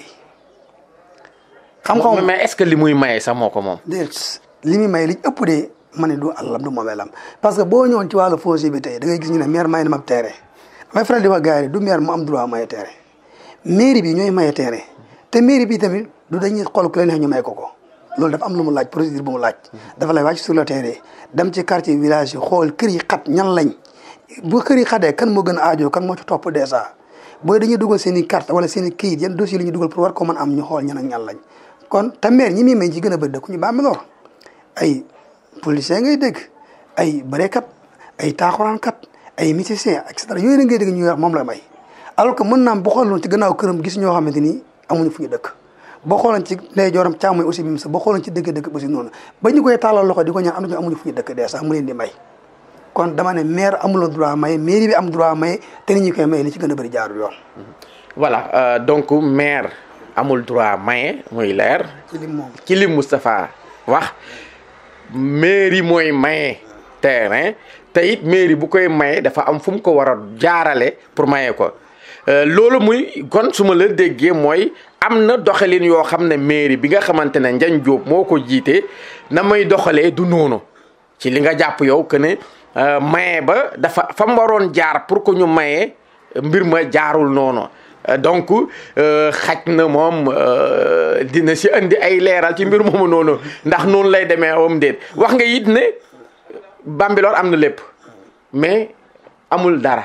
xam-xam mais est-ce que li muy maye sax moo ko moom. déet li muy maye li ëpp de ma ne du àllam du moomeelam parce que boo ñëwoon ci wàllu foncier bi tey da ngay gis ñu ne maire may na ma terrain damay faral di wax gars yi du maire mu am droit maye terrain. mairie bi ñooy maye terrain te mairie bi tamit du dañuy xool ku leen neex ñu may ko ko loolu dafa am lu mu laaj procédure bu mu laaj. dafa lay wàcc sur le terrain dem ci quartier village yi xool kër yi xat ñan lañ bu kër yi xatee kan moo gën a aajo kan moo ci topp dèjà booy dañuy dugal seen i carte wala seen i kayit yan dossier la ñuy dugal pour war ko mën am ñu xool ñan ak ñan lañ kon te maire ñi muy may ci gën a bëri dëkk ñu Bambilor ay policiers ngay dégg ay bëreekat ay taaxuraankat ay musiciens et cetera yooyu la ngay dégg ñuy wax moom la may. alors que mën naam bu xooloon ci gannaaw këram gis ñoo xamante ni amuñu fu ñu dëkk boo xooloon ci lay jooram càmmoñ aussi bi mu sax boo xooloon ci dëgg dëkk aussi noonu ba ñu koy tàllal loxo di ko ñaan am nañu amuñu fu ñu dëkk dee sax mu leen di may kon dama ne maire amuloo droit may mairie bi am droit may te ni ñu koy may li ci gën a bëri jaarul yoon. voilà donc maire amul droit maye muy leer. ci lim moom ci lim Moustapha wax mairie mooy maye terrain te it mairie bu koy maye dafa am fu mu ko war a jaarale pour maye ko. loolu muy kon su ma la déggee mooy am na doxalin yoo xam ne mairie bi nga xamante ne Ndiagne Diop moo ko jiite na may doxalee du noonu ci li nga jàpp yow que ne maye ba dafa fa mu waroon jaar pour que ñu maye mbir ma jaarul noonu donc xaj na moom dina si indi ay leeral ci mbir moomu noonu ndax noonu lay demee am déet wax nga it ne Bambilor am na lépp mais amul dara.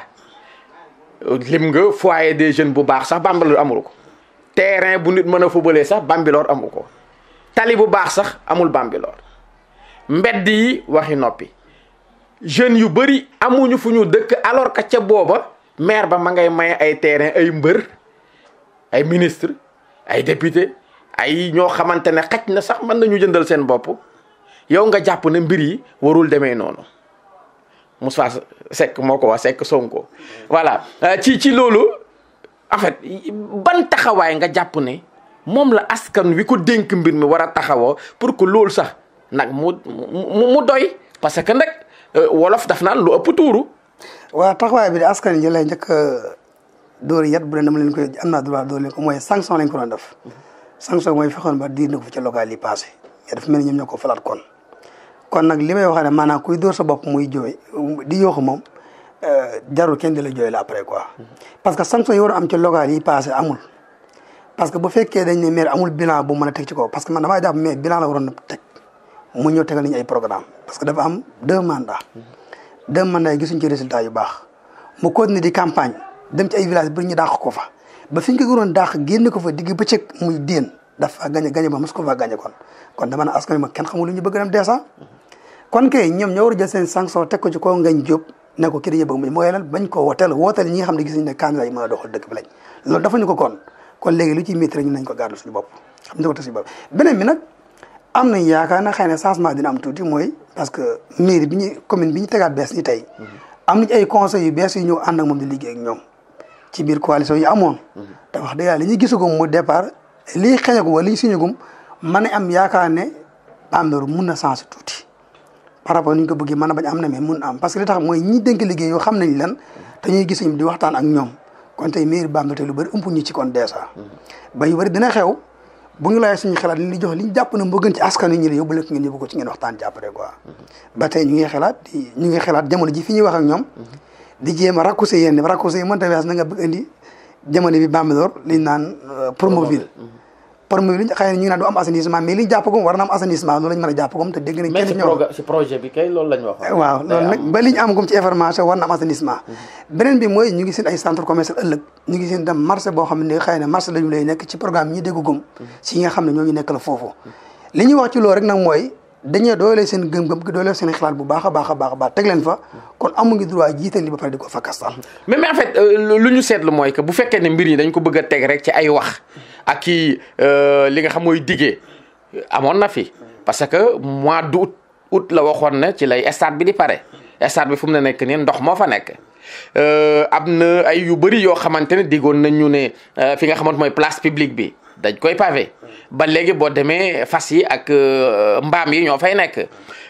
lim nga foyer des jeunes bu baax sax Bambilor amul ko terrain bu nit mën a fubalee sax Bambilor amu ko tali bu baax sax amul Bambilor mbedd yi waxi noppi jeunes yu bëri amuñu fu ñu dëkk alors que ca booba maire ba ma ngay maye ay terrain ay mbër ay ministre ay député ay ñoo xamante ne xaj na sax mën nañu jëndal seen bopp yow nga jàpp ne mbir yi warul demee noonu Moussa Seck moo ko wax Seck Sonko voilà ci ci loolu en fait ban taxawaay nga jàpp ne moom la askan wi ko dénk mbir mi war a taxawoo pour que loolu sax nag mu mu doy parce que nag wolof daf naan lu ëpp tuuru. waaw taxawaay bi de askan yi lay njëkk dóor yat bu leen dama leen koy am naa droit dóor leen ko mooy sanction lañ ko doon def sanction mooy fexoon ba diir na ko fi ca local yi passé mais dafa mel ni ñoom ñoo ko falaat kon. kon nag li may wax ne maanaam kuy dóor sa bopp muy jooy di yooxu moom jarul kenn di la jooy la après quoi parce que sanction yi war a am ci local yi passé amul parce que bu fekkee dañ ne maire amul bilan bu mën a teg ci kaw parce que man damaa jàpp mais bilan la waroon a teg mu ñëw tegal nañu ay programme parce que dafa am deux mandats deux mandats yi gisuñ ci résultat yu baax mu continuer di campagne dem ci ay village bi ñu dàq ko fa ba fi ñu ko waroon dàq génne ko fa digg bëccëg muy déen dafa gañe gañe ba mos ko fa gañe kon kon dama ne askan wi ma kenn xamul lu ñu bëgg dem deesa kon kay ñoom ñoo war a jël seen sanction teg ko ci kaw ngañ jóob ne ko kii dañuy bëgg mu mooy lan bañ ko woteel wooteel ñi nga xam ne gis nañ ne candidat yi mën a doxal dëkk bi lañ loolu dafa ñu ko kon kon léegi lu ciy métti rek ñu nañ ko gàddu suñu bopp xam ne ko teg suñu bopp beneen bi nag am nañ yaakaar na xëy na changement dina am tuuti mooy parce que mairie bi ñu commune bi ñu tegaat bees ni tey am nañ ay conseils yu bees yu ñëw ànd ak moom di liggéey ak ñoom ci biir coalition yi amoon te wax dëgg yàlla li ñuy gisagum mu départ lii xeñagum wala li ñu siñagum mën a am yaakaar ne Bambilor mun na changer tuuti par rapport ni ñu ko bëggee mën a bañ am na mais mun na am parce que li tax mooy ñi dénk liggéey yoo xam nañ lan te ñuy gis ñu di waxtaan ak ñoom kon tey mairie Bambilor tey lu bëri ëmp ñu ci kon dèjà ba yu bëri dina xew bu ñu laajee suñu xalaat li ñu jox li ñu jàpp na moo gën ci askan wi ñu ne yóbbu leen ngeen yóbbu ko ci ngeen waxtaan jàppale quoi ba tey ñu ngi xalaat di ñu ngi xalaat jamono ji fi ñuy wax ak ñoom di jéem a raccourci yenn raccourci yi mënta wees na nga bëgg indi jamono bi Bambilor li ñu naan Promoville Promoville xëy na ñu ngi naan du am assainissement mais li ñu jàppagum war na am assainissement loolu lañ mën a jàppagum te dégg nañ mais kenn ci ñëw proga- ci projet bi kay loolu lañ wax. waaw loolu nag ba li ñu am gum ci information war na am assainissement beneen bi mooy ñu ngi seen ay centre commercial ëllëg ñu ngi seen dem marché boo xam ne xëy na marché lañu lay nekk ci programme ñi déggu gum si nga xam ne ñoo ñu nekk la foofu li ñuy wax ci loolu rek nag mooy dañee doole seen gëm-gëm doole seen xalaat bu baax a baax a baax a baax teg leen fa kon amu ngi droit jiital li ba pare di ko fakkastal mais mais en fait euh, lu ñu seetlu mooy que bu fekkee ne mbir yi dañ ko bëgg a teg rek ci ay wax ak kii li nga xam mooy diggee amoon na fi parce que mois d' août août la waxoon ne ci lay stade bi di pare stade bi fu mu ne nekk nii ndox moo fa nekk. am na ay yu bëri yoo xamante ne diggoon nañ ñu ne fi nga xamante mooy place publique bi dañ koy pavé ba léegi boo demee fas yi ak mbaam yi ñoo fay nekk.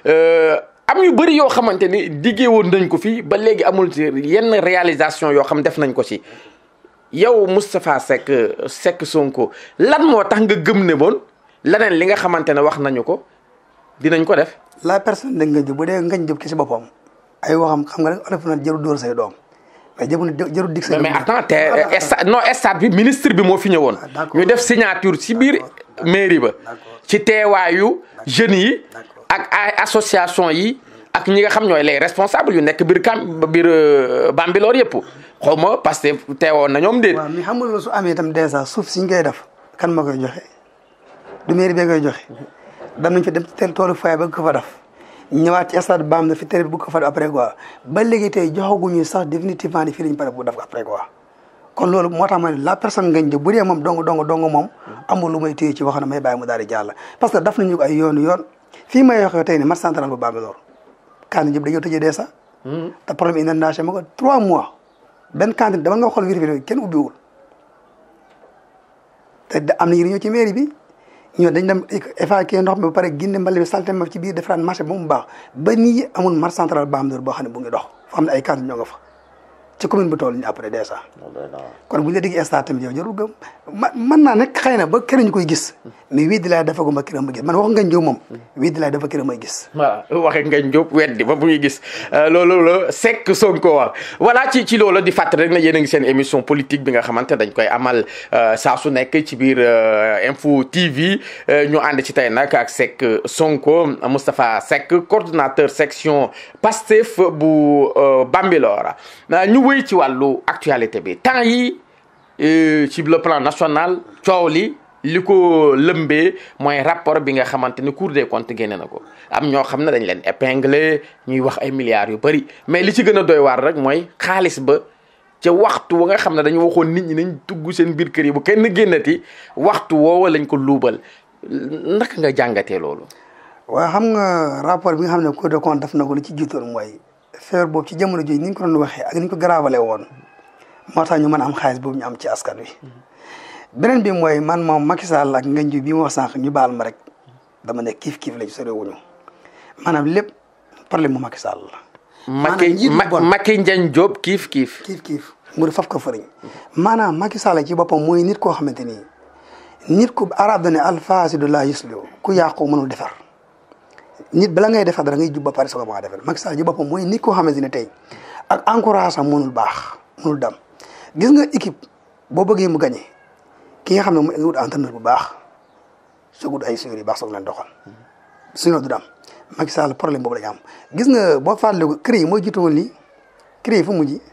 am yu bëri yoo xamante ni diggee woon nañ ko fi ba léegi amul ci yenn réalisation yoo xam def nañ ko ci yow Moustapha Seck Seck Sonko lan moo tax nga gëm ne boon leneen li nga xamante ne wax nañu ko dinañ ko def. la personne de Ngagne Diop bu dee Ngagne Diop ki si boppam ay waxam xam nga rek olof na jarul dóor say doom mais jarul jarul dig say mais attends te stade non stade bi ministre bi moo fi ñëwoon. d'accord. ñu def signature ci biir mairie ba. ci teewaayu jeunes yi. ak ay association yi ak ñi nga xam ñooy les responsables yu nekk biir kam biir euh, Bambilor yëpp xaw ma parce que teewoon na ñoom déet. waaw mais xam nga loolu su amee itam dèjà suuf si ñu koy def kan ma koy joxe du mairie bee koy joxe dam nañ fi dem ci tel toolu fay ba ko fa def ñëwaat ci stade baam na fi tere bu ko fa def après quoi ba léegi tey joxaguñu sax définitivement ni fii lañ pare bu def ko après quoi kon loolu moo tax ma ne la personne Ngagne Diop bu dee moom dong dong dong moom amul lu may téye ci wax na may bàyyi mu daal di jàll parce que daf nañu ko ay yoonu yoon fii may waxee tey ne marché central bu Bambilor Kane Diop dañoo tëjee dee sax te problème inondation ma ko trois mois benn cantine dama nga xool vérifié kenn ubbiwul te da- am na ñu ñëw ci mairie bi ñoo dañ dem évacuer ndox mi ba pare génne mbali bi salte ma ci biir defaraat marché ba mu baax ba nii amul marché central Bambilor boo xam ne bu ngi dox fa xam ne ay cantine ñoo nga fa ci commune bu toll nii après déjà kon bu ñu la déggee stade tamit yow jarul gëm ma mën naa nekk xëy na ba kër ñu koy gis mais wii di laay dafa guma këram ma gis man wax Ngagne Diop moom wii di laay dafa këram may gis voilà waxe Ngagne Diop weddi ba bu ñuy gis loolu la Seck Sonko wax voilà ci ci loolu di fàttali rek na yéen a ngi seen émission politique bi nga xamante dañ koy amal saa su nekk ci biir Info TV ñu ànd ci tey nag ak Seck Sonko Moustapha Seck coordonnateur section Pastef bu Bambilor ñu wéy ci wàllu actualité bi temps yi ci le plan national coow li li ko lëmbee mooy rapport bi nga xamante ni Cour des comptes génne na ko am ñoo xam ne dañ leen épinglé ñuy wax ay milliards yu bëri mais li ci gën a doy waar rek mooy xaalis ba ca waxtu wa nga xam ne dañu waxoon nit ñi nañ tugg seen biir kër yi bu kenn génnati waxtu woowa lañ ko luubal naka nga jàngatee loolu. waaw xam nga rapport bi nga xam ne Cour des comptes def na ko li ci jiitoon mooy feebar boobu ci jamono jooju ni ñu ko doon waxee ak ni ñu ko garaawale woon moo tax ñu mën a am xaalis boobu ñu am ci askan wi. beneen bi mooy man moom Macky Sall ak Ngagne Diop bi ma wax sànq ñu baal ma rek dama ne kiif kiif la ci sore wuñu maanaam lépp problème mu Macky Sall la. Macky njiit bu bon Macky Ndiagne Diop kiif kiif. kiif kiif mu di faf ko fëriñ maanaam Macky Sall ci boppam mooy nit koo xamante ni nit ku arab da ne alfaasidu laa yuslihu ku yàqu mënul defar nit bala ngay defar dara ngay jub ba pare soog a mën a defar Macky Sall ci boppam mooy nit koo xamante ne tey ak encourage am mënul baax mënul dam gis nga équipe boo bëggee mu gagné ki nga xam ne mooy wut entraîneur bu baax soog wut ay suñu yu baax soog leen doxal suñu du am Macky Sall problème boobu la ñu am gis nga boo fàttaliku CREI yi mooy jiitu woon lii CREI fu mujj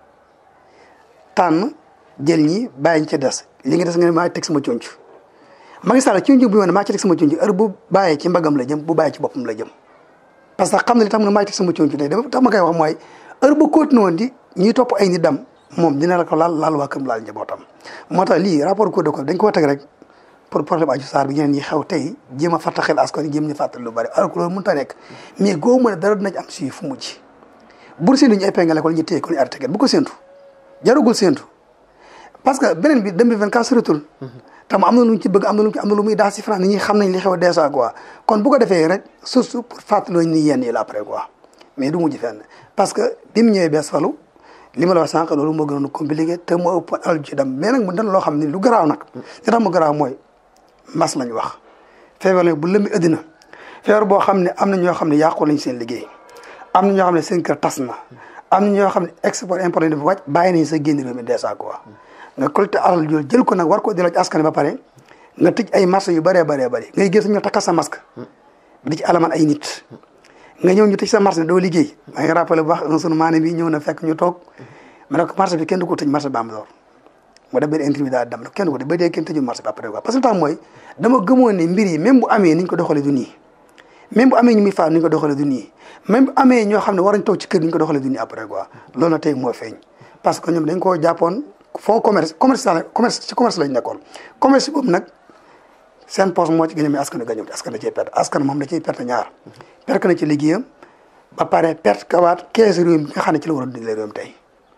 tànn jël ñi bàyyi ñu ca des li nga des nga ne maa teg sama conc Macky Sall ci njub bi ma ne maa ci teg sama conc heure bu bàyyee ci mbagam la jëm bu bàyyee ci boppam la jëm parce que xam na li tax mu ne maa ci teg sama conc tey dama tax ma koy wax mooy heure bu continué woon di ñuy topp ay nit dam moom dina la ko laal laal waa këram laal njabootam moo tax lii rapport Cour des comptes dañ ko teg rek pour problème aju saar bi ñeneen ñi xew tey jéem a fàttaxel askan jéem ñu fàttali lu bari alors que loolu mënut a nekk mais goo mën a dara dina ci am suivi fu mujj bur séntu ñu épinglé ko ñu téye ko ñu arrêté kat bu ko séntu jarugul séntu parce que beneen bi 2024 soritul tam am na lu ñu ci bëgg am na lu am na lu muy daas si France nit ñi xam nañ li xew déjà quoi kon bu ko defee rek surtout pour fàttaloo ni yenn yi la après quoi mais du mujj fenn parce que bi mu ñëwee bees falu li ma la wax sànq loolu moo gënoon compliqué te moo ëpp alal ci dem mais nag mu dan loo xam ne lu garaaw nag li tax mu garaaw mooy mas lañ wax feebar la bu lëmbi ëddina feebar boo xam ne am na ñoo xam ne yàqu lañ seen liggéey am na ñoo xam ne seen kër tas na am na ñoo xam ne export import dafa wàcc bàyyi nañ sa génn réew mi dèjà quoi nga collecté alal jooju jël ko nag war ko delloo ci askan ba pare nga tëj ay marché yu bëree bëree bëri ngay gis ñu takkal sa masque di ci alaman ay nit nga ñëw ñu tëj sa marché doo liggéey maa ngi rappelé bu baax un sunu maane bi ñëw na fekk ñu toog ma ne ko marché bi kenn du ko tëj marché Bambilor mu def benn interview daal dem kenn du ko tëj ba dee kenn tëjul marché bi après quoi parce que tax mooy dama gëmoon ne mbir yi même bu amee ni ñu ko doxalee du nii même bu amee ñu muy faat ni ñu ko doxalee du nii même bu amee ñoo xam ne war nañ toog ci kër ni ñu ko doxalee du nii après quoi loolu na tey moo feeñ parce que ñoom dañ koo jàppoon fond commerce commerce commerce ci commerce lañ nekkoon commerce boobu nag seen poche moo ci gën a mais askan wi gañëw askan da ciy perte askan moom da ciy perte ñaar perte na ci liggéeyam ba pare perte kawaat kees réew mi nga xam ne ci la war a dundee réewam tey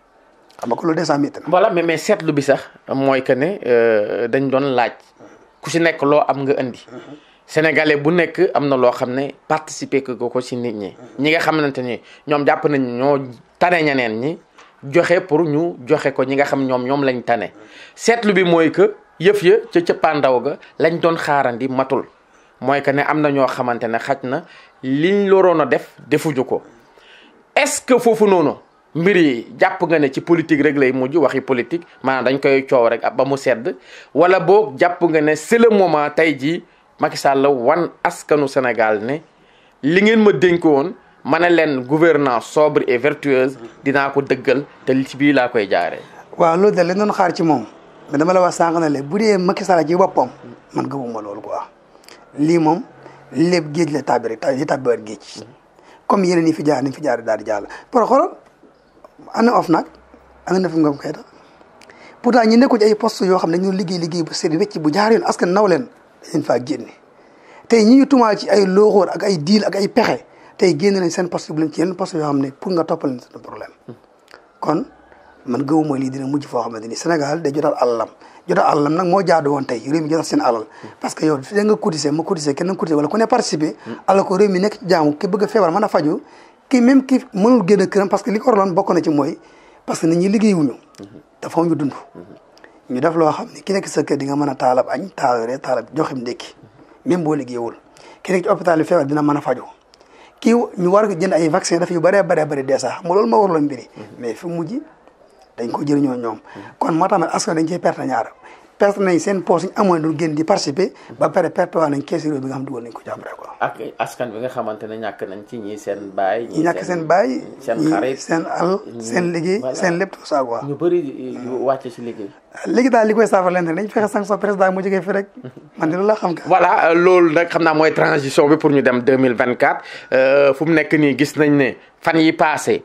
xam nga ko loolu déjà métti na. voilà mais mais seetlu bi sax mooy que ne dañ doon laaj ku si nekk loo am nga indi. sénégalais bu nekk am na loo xam ne participer ko ko si nit ñi. ñi nga xamante ni ñoom jàpp nañ ñoo tane ñeneen ñi joxe pour ñu joxe ko ñi nga xam ñoom ñoom lañ tane seetlu bi mooy que yëf ya ca cëppaandaw ga lañ doon xaarandi matul mooy que ne am na ñoo xamante ne xaj na liñ loroon a def defuñu ko est-ce que foofu noonu. mbir yi jàpp nga ne ci politique rek lay mujj waxi politique maanaam dañ koy coow rek ba mu sedd wala boog jàpp nga ne c'est le moment tey jii Macky Sall wan askanu Sénégal ne li ngeen ma dénk woon ma ne leen gouvernance sobre et vertueuse dinaa ko dëggal te ci bii laa koy jaaree. waaw loolu de lañ doon xaar ci moom mais dama la wax sànq ne le bu dee Macky Sall ci boppam man gëmuma loolu quoi lii moom lépp géej la tàbbi rek li tàbbi géej comme yeneen yi fi jaar ni fi jaar daal di jàll pour xoolal ana of nag ana na fi ngom kay tax pourtant ñi nekku ci ay poste yoo xam ne dañoo liggéey liggéey bu sedd wecc bu jaar yoon askan naw leen dañ faa génne tey ñi ñu tumaal ci ay looxoor ak ay diil ak ay pexe tey génne nañ seen poste bu leen ci yenn poste yoo xam ne pour nga toppal leen seen problème kon man gëwuma lii dina mujj foo xamante ni Sénégal day jotal alalam jotal alalam nag moo jaadu woon tey réew mi jotal seen alal parce que yow da nga cotiser ma cotiser kenn cotiser wala ku ne participer alors que réew mi nekk ci jaamu ki bëgg a feebar mën a faju kii même ki mënul génn këram parce que li ko waraloon bokk na ci mooy parce que nit ñi liggéeyuñu dafa ñu dund ñu def loo xam ne ki nekk sa kër di nga mën a taalab añ taalab reer taalab joxim ndékki même boo liggéeyul ki nekk ci hôpital bi feebar dina mën a faju kii ñu war a jënd ay vaccin dafa yu bëree bëree bëri dee sax xam nga loolu moo waraloon mbiri mais fi mujj dañ ko jëriñoo ñoom kon moo tax nag askan dañ cey perte ñaar perte nañ seen poche ñu amoon doon génn di participer ba pare perte waa nañ kees réew bi nga xam dugal nañ ko jàppale quoi ak askan bi nga xamante ne ñàkk nañ ci ñii seen baay. ñi ñàkk seen baay seen ñi xarit seen al seen liggéey seen lépp tout ça quoi ñu bëri yu wàcce ci liggéey. léegi daal li koy saafara leen rek dañ fexe sanction président mu jógee fi rek man de loolu laa xam ka voilà loolu nag xam naa mooy transition bi pour ñu dem 2024 fu mu nekk nii gis nañ ne fan yi passé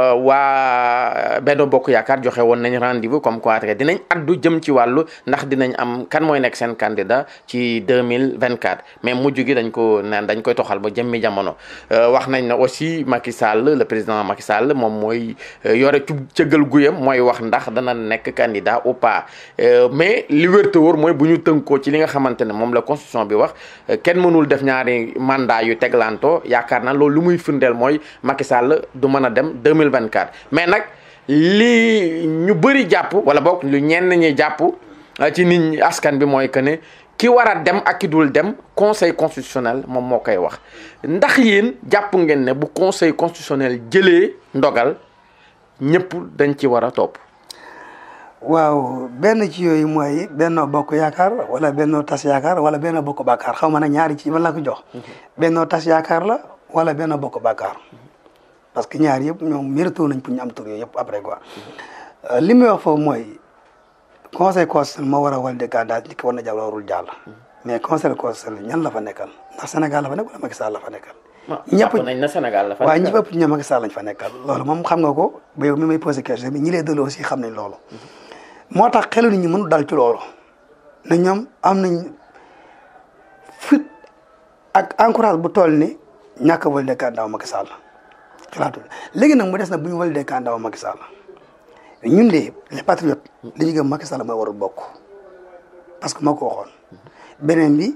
waa Benno Bokk Yaakaar joxe woon nañ rendez-vous comme quoi rek dinañ addu jëm ci wàllu ndax dinañ am kan mooy nekk seen candidat ci 2024 mais mujj gi dañ ko naan dañ koy toxal ba jëmmi jamono wax nañ ne aussi Macky Sall le président Macky Sall moom mooy yore cu cëggal guyam mooy wax ndax dana nekk candidat ou pas mais li wér te wóor mooy bu ñu tënkoo ci li nga xamante ne moom la constitution bi wax kenn mënul def ñaari mandat yu teglanto yaakaar naa loolu lu muy firndeel mooy Macky Sall du mën a dem 2024 mais nag li ñu bëri jàpp wala boog lu ñenn ñi jàpp ci nit ñi askan bi mooy que ne ki war a dem ak ki dul dem conseil constitutionnel moom moo koy wax ndax yéen jàpp ngeen ne bu conseil constitutionnel jëlee ndogal ñëpp dañ ci war a topp. waaw benn ci yooyu mooy Benno Bokk Yaakaar wala Benno Tas Yaakaar wala Benno Bokk Bakaar xaw ma nag ñaari ci man la ko jox. Benno Tas Yaakaar la wala Benno Bokk Bakaar parce que ñaar yëpp ñoom mérito nañ pour ñu am tur yooyu yëpp après quoi. li muy wax foofu mooy conseil constitutionnel moo war a wàllu candidat nit ki war na jàll warul jàll. mais conseil constitutionnel ñan la fa nekkal ndax Sénégal la fa nekk wala Macky Sall la fa nekkal. ñëpp nañ na Sénégal la fa waaye ñi ëpp ñoom Macky Sall lañ fa nekkal loolu moom xam nga ko ba yow mi may posé question bi ñi lay delloo aussi xam nañ loolu. moo tax xelu nit ñi mënu dal ci loolu ne ñoom am nañ fit ak encourage bu toll ni ñàkk a validé candidat Macky Sall xalaatu léegi nag mu des na bu ñu validé candidat Macky Sall ñun de les patriotes li ñu gëm Macky Sall mooy warul bokk parce que moo ko waxoon beneen bi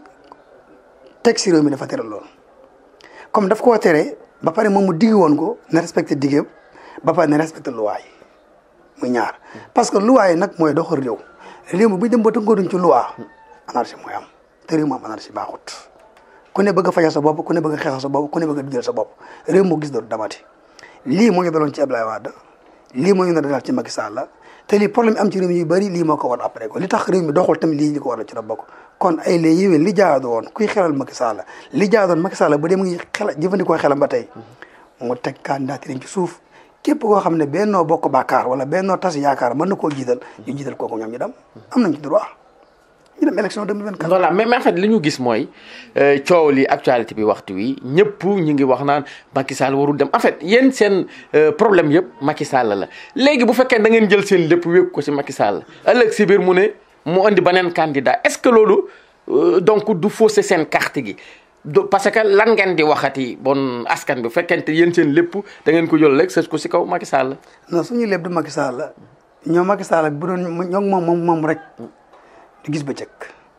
teg si réew mi dafa tere loolu comme daf koo tere ba pare moom mu digg woon ko na respecté diggeem ba pare na respecté loi yi muy ñaar parce que loi yi nag mooy doxal réew réew mi bu ñu dem ba tënkooduñ ci loi anarchie mooy am te réew mi am anarchie baaxut ku ne bëgg a fajal sa bopp ku ne bëgg a xeexal sa bopp ku ne bëgg a dundal sa bopp réew moo gis dootu damati lii moo ñu daloon ci Abdoulaye Wade lii moo ñu dal ci Macky Sall te lii problème am ci réew mi yu bëri lii moo ko war après ko li tax réew mi doxul tamit lii li ko war a ci la bokk kon ay lay yéwén li jaadu woon kuy xelal Macky Sall li jaadu woon Macky Sall ba dem ngi xel jëfandikoo xelam ba tey mu teg candidature ci suuf képp koo xam ne bennoo bokk bàkkaar wala bennoo tas yaakaar mën na koo jiital ñu jiital kooku ñoom ñu dem am nañ ci droit ñu dem élection 2024. voilà mais mais en fait li ñu gis mooy coow li actualité bi waxtu wi ñëpp ñu ngi wax naan Macky Sall warul dem en fait yéen seen problème yëpp Macky Sall la léegi bu fekkee da ngeen jël seen lépp wékk ko ci Macky Sall ëllëg si biir mu ne mu andi beneen candidat est-ce que loolu donc du fausser seen carte gi. parce que lan ngeen di waxati bon askan bi fekkente yéen seen lépp da ngeen ko jël rek sës ko si kaw Macky Sall. non suñu lépp du Macky Sall ñoom Macky Sall bu doon ñoom moom moom moom rek du gis bëccëg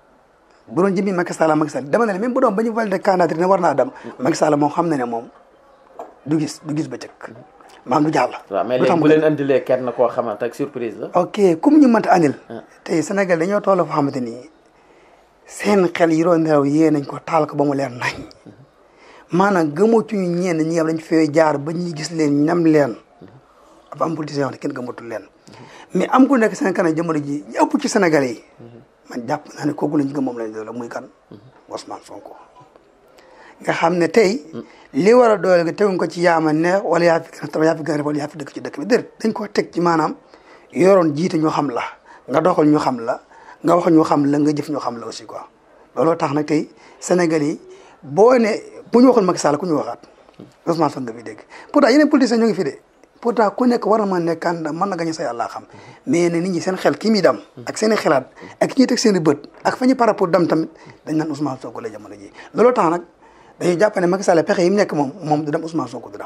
bu doon jëmmi Macky Sall Macky Sall dama ne même bu doon ba ñu validé candidature ne war naa dem Macky Sall moom xam na ne moom du gis du gis bëccëg maam du jàll. waaw mais léegi bu leen andilee kenn koo xamante ak surprise la. ok comme ñu mënta andil. tey Sénégal dañoo toll foo xamante ni. seen xel yi doon nelaw yee nañ ko taal ko ba mu leer nañ maanaam gëmatuñu ñenn ñi nga xam dañ fee jaar ba ñuy gis leen ñam leen dafa am politicien yoo xam ne kenn gëmatul leen mais am ku nekk seen kanam jamono ji ñu ëpp ci Sénégal yi man jàpp naa ne kooku lañ gëm moom lañ doole muy kan Ousmane Sonko nga xam ne tey li war a doole nga teguñ ko ci yaama neex wala yaa fi gën a yaa fi gën a wala yaa fi dëkk ci dëkk bi déedéet dañ ko teg ci maanaam yoroon jiite ñu xam la nga doxal ñu xam la nga wax ñu xam la nga jëf ñu xam la aussi quoi looloo tax nag tey Sénégal yi boo ne bu ñu waxoon Macky Sall ku ñu waxaat Ousmane Sonko nga fi dégg pourtant yeneen politiciens ñoo ngi fi de pourtant ku nekk war na mën nekk candidat mën na gañe sa yàlla xam mais ne nit ñi seen xel kii muy dem ak seen i xalaat ak ñuy teg seen i bët ak fa ñu par rapport dem tamit dañ naan Ousmane Sonko la jamono ji looloo tax nag dañuy jàpp ne Macky Sall pexe yi mu nekk moom moom du dem Ousmane Sonko du dem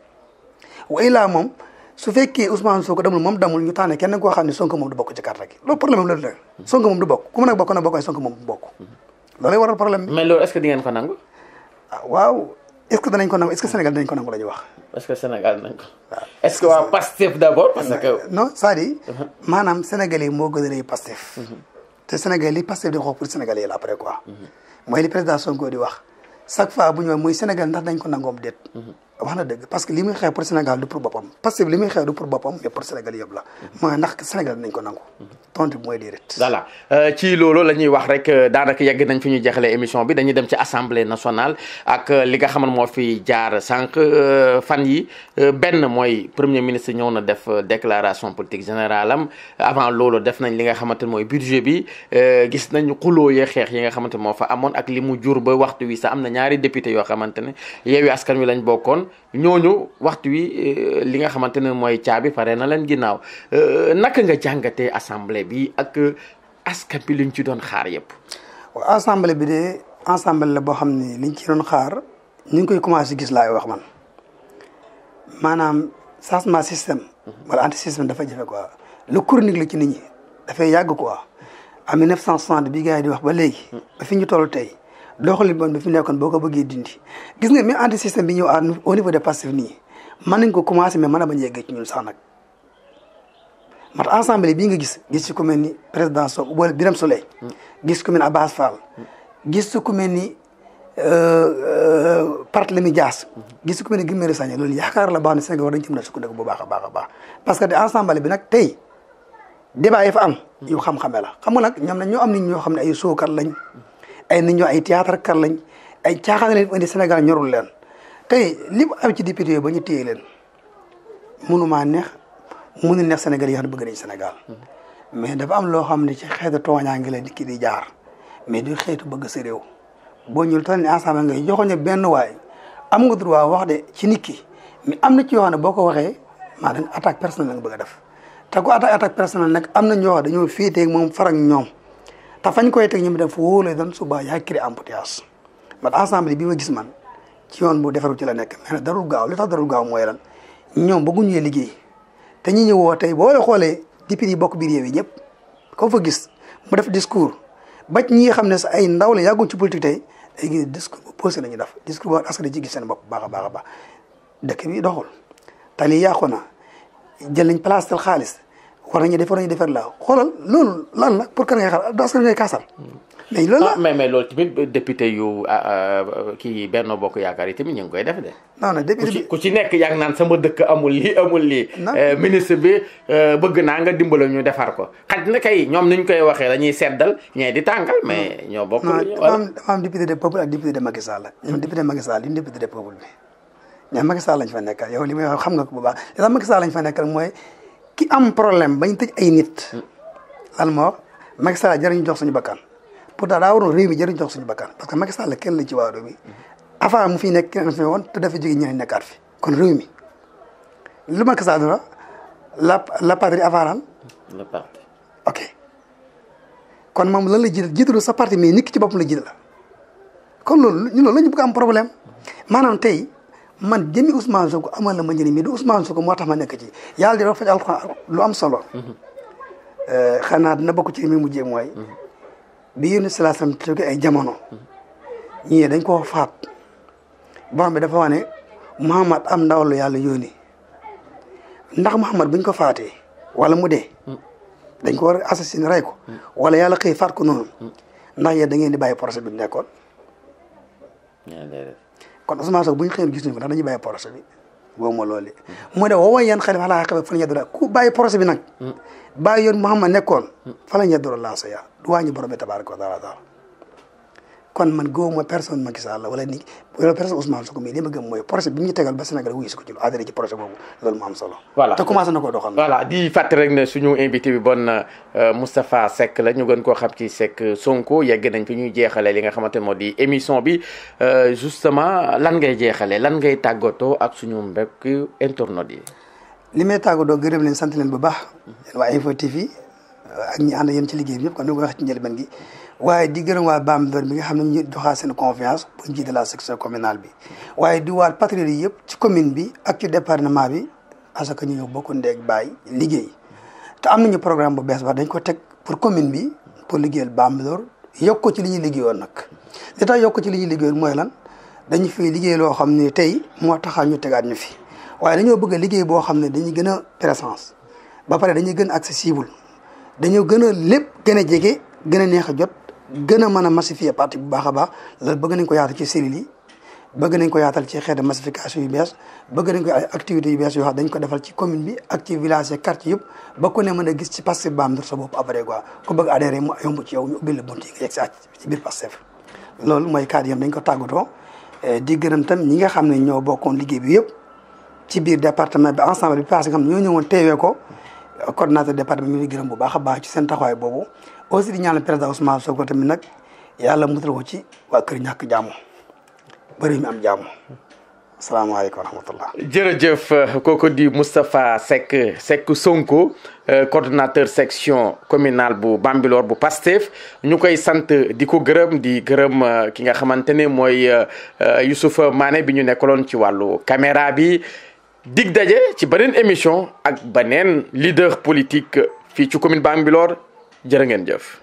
way laa moom su fekkee Ousmane Sonko demul moom demul ñu tànn kenn koo xam ne Sonko moom du bokk ci carte gi loolu problème loolu la Sonko moom du bokk ku mu nekk bokk na bokk waaye Sonko moom du bokk loolay waral problème bi. mais loolu est-ce que di ngeen ko nangu. ah waaw est-ce que danañ ko nangu est-ce que Sénégal danañ ko nangu la ñuy wax. est-ce que Sénégal danañ ko. est-ce que waa Pastef d'abord parce que. non c'est-à-dire maanaam Sénégal yi moo gën a rëy Pastef. te Sénégal li Pastef di wax pour Sénégal yi la après quoi. mooy li président Sonko di wax chaque fois bu ñu wax muy Sénégal ndax dañ ko nangoom déet. wax na dëgg parce que li muy xeex pour Sénégal du pour boppam parce que li muy xeex du pour boppam mais pour Sénégal yëpp la mooy ndax Sénégal nañ ko nangu tontu bi mooy déedéet voilà ci loolu la ñuy wax rek daanaka yegg nañ fi ñu jeexalee émission bi dañuy dem ci assemblée nationale ak li nga xaman moo fi jaar sànq fan yi benn mooy premier ministre ñëw na def déclaration politique générale am avant loolu def nañ li nga xamante ne mooy budget bi gis nañ xuloo yee xeex yi nga xamante moo fa amoon ak li mu jur ba waxtu wi sax am na ñaari député yoo xamante ne Yewwi Askan Wi lañ bokkoon ñooñu waxtu wi li nga xamante ne mooy caabi pare na leen ginnaaw naka nga jàngatee assemblée bi ak askan bi liñ ci doon xaar yëpp. waaw assemblée bi de assemblée la boo xam ne liñ ci doon xaar ñu ngi koy commencé gis laay wax man maanaam changement système. wala anti système dafa jafe quoi lu chronique la ci nit ñi dafay yàgg quoi en 1960 bi gars yi di wax ba léegi. ba fi ñu toll tey. doxalin bon bi fi nekkoon boo ko bëggee dindi gis nga même anti système bi ñëw à au niveau de Pastef nii mën nañ ko commencé mais mën a bañ a yeggee ci ñun sax nag mat assemblée bii nga gis gis ci ku mel ni président Sow wala Birame Souleye gis ku mel ni Abbas Fall gis ku mel ni Barthélémy Dias gis ku mel ni Guy Marius Sagna loolu yaakaar la baax ne Sénégal war dañ ci mën a sukkandiku bu baax a baax a baax parce que de assemblée bi nag tey débat yi fa am yu xam-xame la xam nga nag ñoom nag ñoo am nit ñoo xam ne ay sookat lañ ay nit ñoo ay théâtre kat lañ ay caaxaan leen indi Sénégal ñorul leen tey li mu am ci député yooyu ba ñu téye leen mënumaa neex mënu neex Sénégal yi nga xam ne bëgg nañ Sénégal mais dafa am loo xam ne ci xeetu tooñaa ngi la di kii di jaar mais du xeetu bëgg sa réew boo ñëwul toll ni ensemble ngay joxoon ne benn waay am nga droit wax de ci nit ki mais am na ci yoo xam ne boo ko waxee maa dañ attaque personnelle la nga bëgg a def te ku attaque attaque personnelle nag am na ñoo xam dañoo féetee ak moom farak ñoom te fañ koy teg ñoom def wóolee doon suba yaa créé embouteillage man ensemble bi ma gis man ci yoon bu defaru ci la nekk mais nag darul gaaw li tax darul gaaw mooy lan ñoom bëgguñu liggéey te ñi ñëwoo tey boo xoolee député yi bokk biir réew yi ñëpp ko fa gis mu def discours ba ñi nga xam ne sa ay ndaw la yàgguñ ci politique tey day gis discours bu posé la ñu def discours boo askan ci gis seen bopp baax a baax a baax dëkk bi doxul tali yàqu na jël nañ place tel xaalis war nañu defar nañu defar la xoolal loolu lan la pour kan ngay xaar askan ngay kaasal mais loolu la ah mais mais loolu tamit député yu kii Benno Bokk Yaakaar yi tamit ñu ngi koy def de. non non ku député ci bi ku ci nekk yaa ngi naan sama dëkk amul lii amul lii. Non. Eh, ministre bi eh, bëgg naa nga dimbale ñu defar ko xaj na kay ñoom ni ñu koy waxee dañuy seddal ñee di tàngal mais ñoo bokk. non lu ñu dafa wala am dafa am député de peuple ak député de Macky Sall la ñoom député Macky Sall yi député de peuple bi ñoom Macky Sall lañ fa nekkal yow li may wax xam nga ko bu baax li tax Macky Sall lañ fa nekkal mooy ki am problème bañ tëj ay nit lan moo wax Macky Sall jëriñ jox suñu bakkan pourtant daa waroon réew mi jëriñ jox suñu bakkan parce que Macky Sall kenn la ci waa réew mi avant mu fi nekk kenn fi woon te dafa jóge ñeneen nekkaat fi kon réew mi lu Macky Sall dara la la patrie avant lan le parti. ok kon moom lan la jiital jiitalu sa parti mais nit ki ci boppam la jiital kon loolu ñu loolu la ñu bëgg am problème maanaam tey man jëmi Ousmane Sonko amal na ma njëriñ mais du Ousmane Sonko moo tax ma nekk ci yàlla di wax faj alxuraan lu am solo. xanaa dina bokk ci li muy mujjee mooy. bi yéen si laasam jóge ay jamono. ñii dañ koo faat borom bi dafa wax ne Muhammad am ndaw la yàlla yónni ndax Muhammad buñ ko faatee wala mu dee. dañ ko war a assassiné rey ko. wala yàlla xëy faat ko noonu. ndax yéen da ngeen di bàyyi procès bi mu nekkoon. kon Ousmane Sonko bu ñu xëyoon gis nañu ko ndax dañuy bàyyi procès bi boobu ma loolu mu ne woo yan xale fa laa xamee fa la ñu yàddura ku bàyyi procès bi nag. bàyyi yoon Muhammad nekkoon. fa la ñu yàddura laa sa yaa du wàññi borom bi tabaaraka wa taala kon man góob ma personne Macky Sall la wala ni wala personne Ousmane Sonko mais li ma gëm mooy procès bi ñu tegal ba Sénégal wuyu si ko ci lu adhéré ci procès boobu loolu mu am solo. Voilà. te commencé na ko doxal. voilà di fàttali rek ne suñu invité bi bon euh, Moustapha Seck la ñu gën koo xam ci Seck Sonko yegg nañ fi ñuy jeexalee li nga xamante ne moo di émission bi euh, justement lan ngay jeexalee lan ngay tàggatoo ak suñu mbokk internautes yi. li may tàggatoo gërëm leen sant leen bu baax yéen waa Info TV ak ñi ànd yéen ci liggéey bi yëpp kon ni ma ko waxee ci njëlbeen gi waaye di gërëm waa Bambilor bi nga xam ne ñu joxaa seen confiance pour jiite la section communale bi waaye di waat patriotes yi yëpp ci commune bi ak ci département bi parce que ñu ñëw bokk ndeeg bàyyi liggéey te am nañu programme bu bees ba dañ ko teg pour commune bi pour liggéeyal Bambilor yokk ko ci li ñuy liggéeyoon nag li tax yokk ko ci li ñuy liggéeyoon mooy lan dañu fi liggéey loo xam ne tey moo taxaa ñu tegaat ñu fi waaye dañoo bëgg a liggéey boo xam ne dañuy gën a présence ba pare dañuy gën a accessible dañoo gën a lépp gën a jege gën a neex a jot gën a mën a massifier parti bu baax a baax loolu bëgg nañ ko yaatal ci cellules yi bëgg nañ ko yaatal ci xeetu massification yu bees bëgg nañ ko ay activités yu bees yoo xam dañ ko defal ci commune bi ak ci village yi quartier yëpp ba ku ne mën a gis ci Pastef Bambilor sa bopp après quoi ku bëgg adhéré mu yomb ci yow ñu ubbil la bunt yi nga yegg si àcc ci biir Pastef loolu mooy cadre yam dañ ko tàggatoo di gërëm tam ñi nga xam ne ñoo bokkoon liggéey bi yëpp ci biir département bi ensemble bi passé nga xam ne ñoo ñëwoon teewee ko coordonnateur département ñu ngi gërëm bu baax a baax ci seen taxawaay boobu aussi di ñaanal président Ousmane Sonko tamit nag yàlla mutal ko ci waa kër ñàkk jàmm bëri mi am jàmm asalaamaaleykum wa rahmatullah jërëjëf kooku di Moustapha Seck Seck Sonko euh, coordonnateur section communale bu Bambilor bu Pastef ñu koy sant di ko gërëm di gërëm euh, ki nga xamante ne mooy euh, Youssoupha Mané bi ñu nekkaloon ci wàllu caméra bi dig daje ci beneen émission ak beneen leader politique fii ci commune Bambilor jërë ngeen jëf.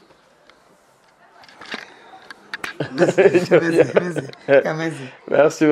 merci merci merci merci.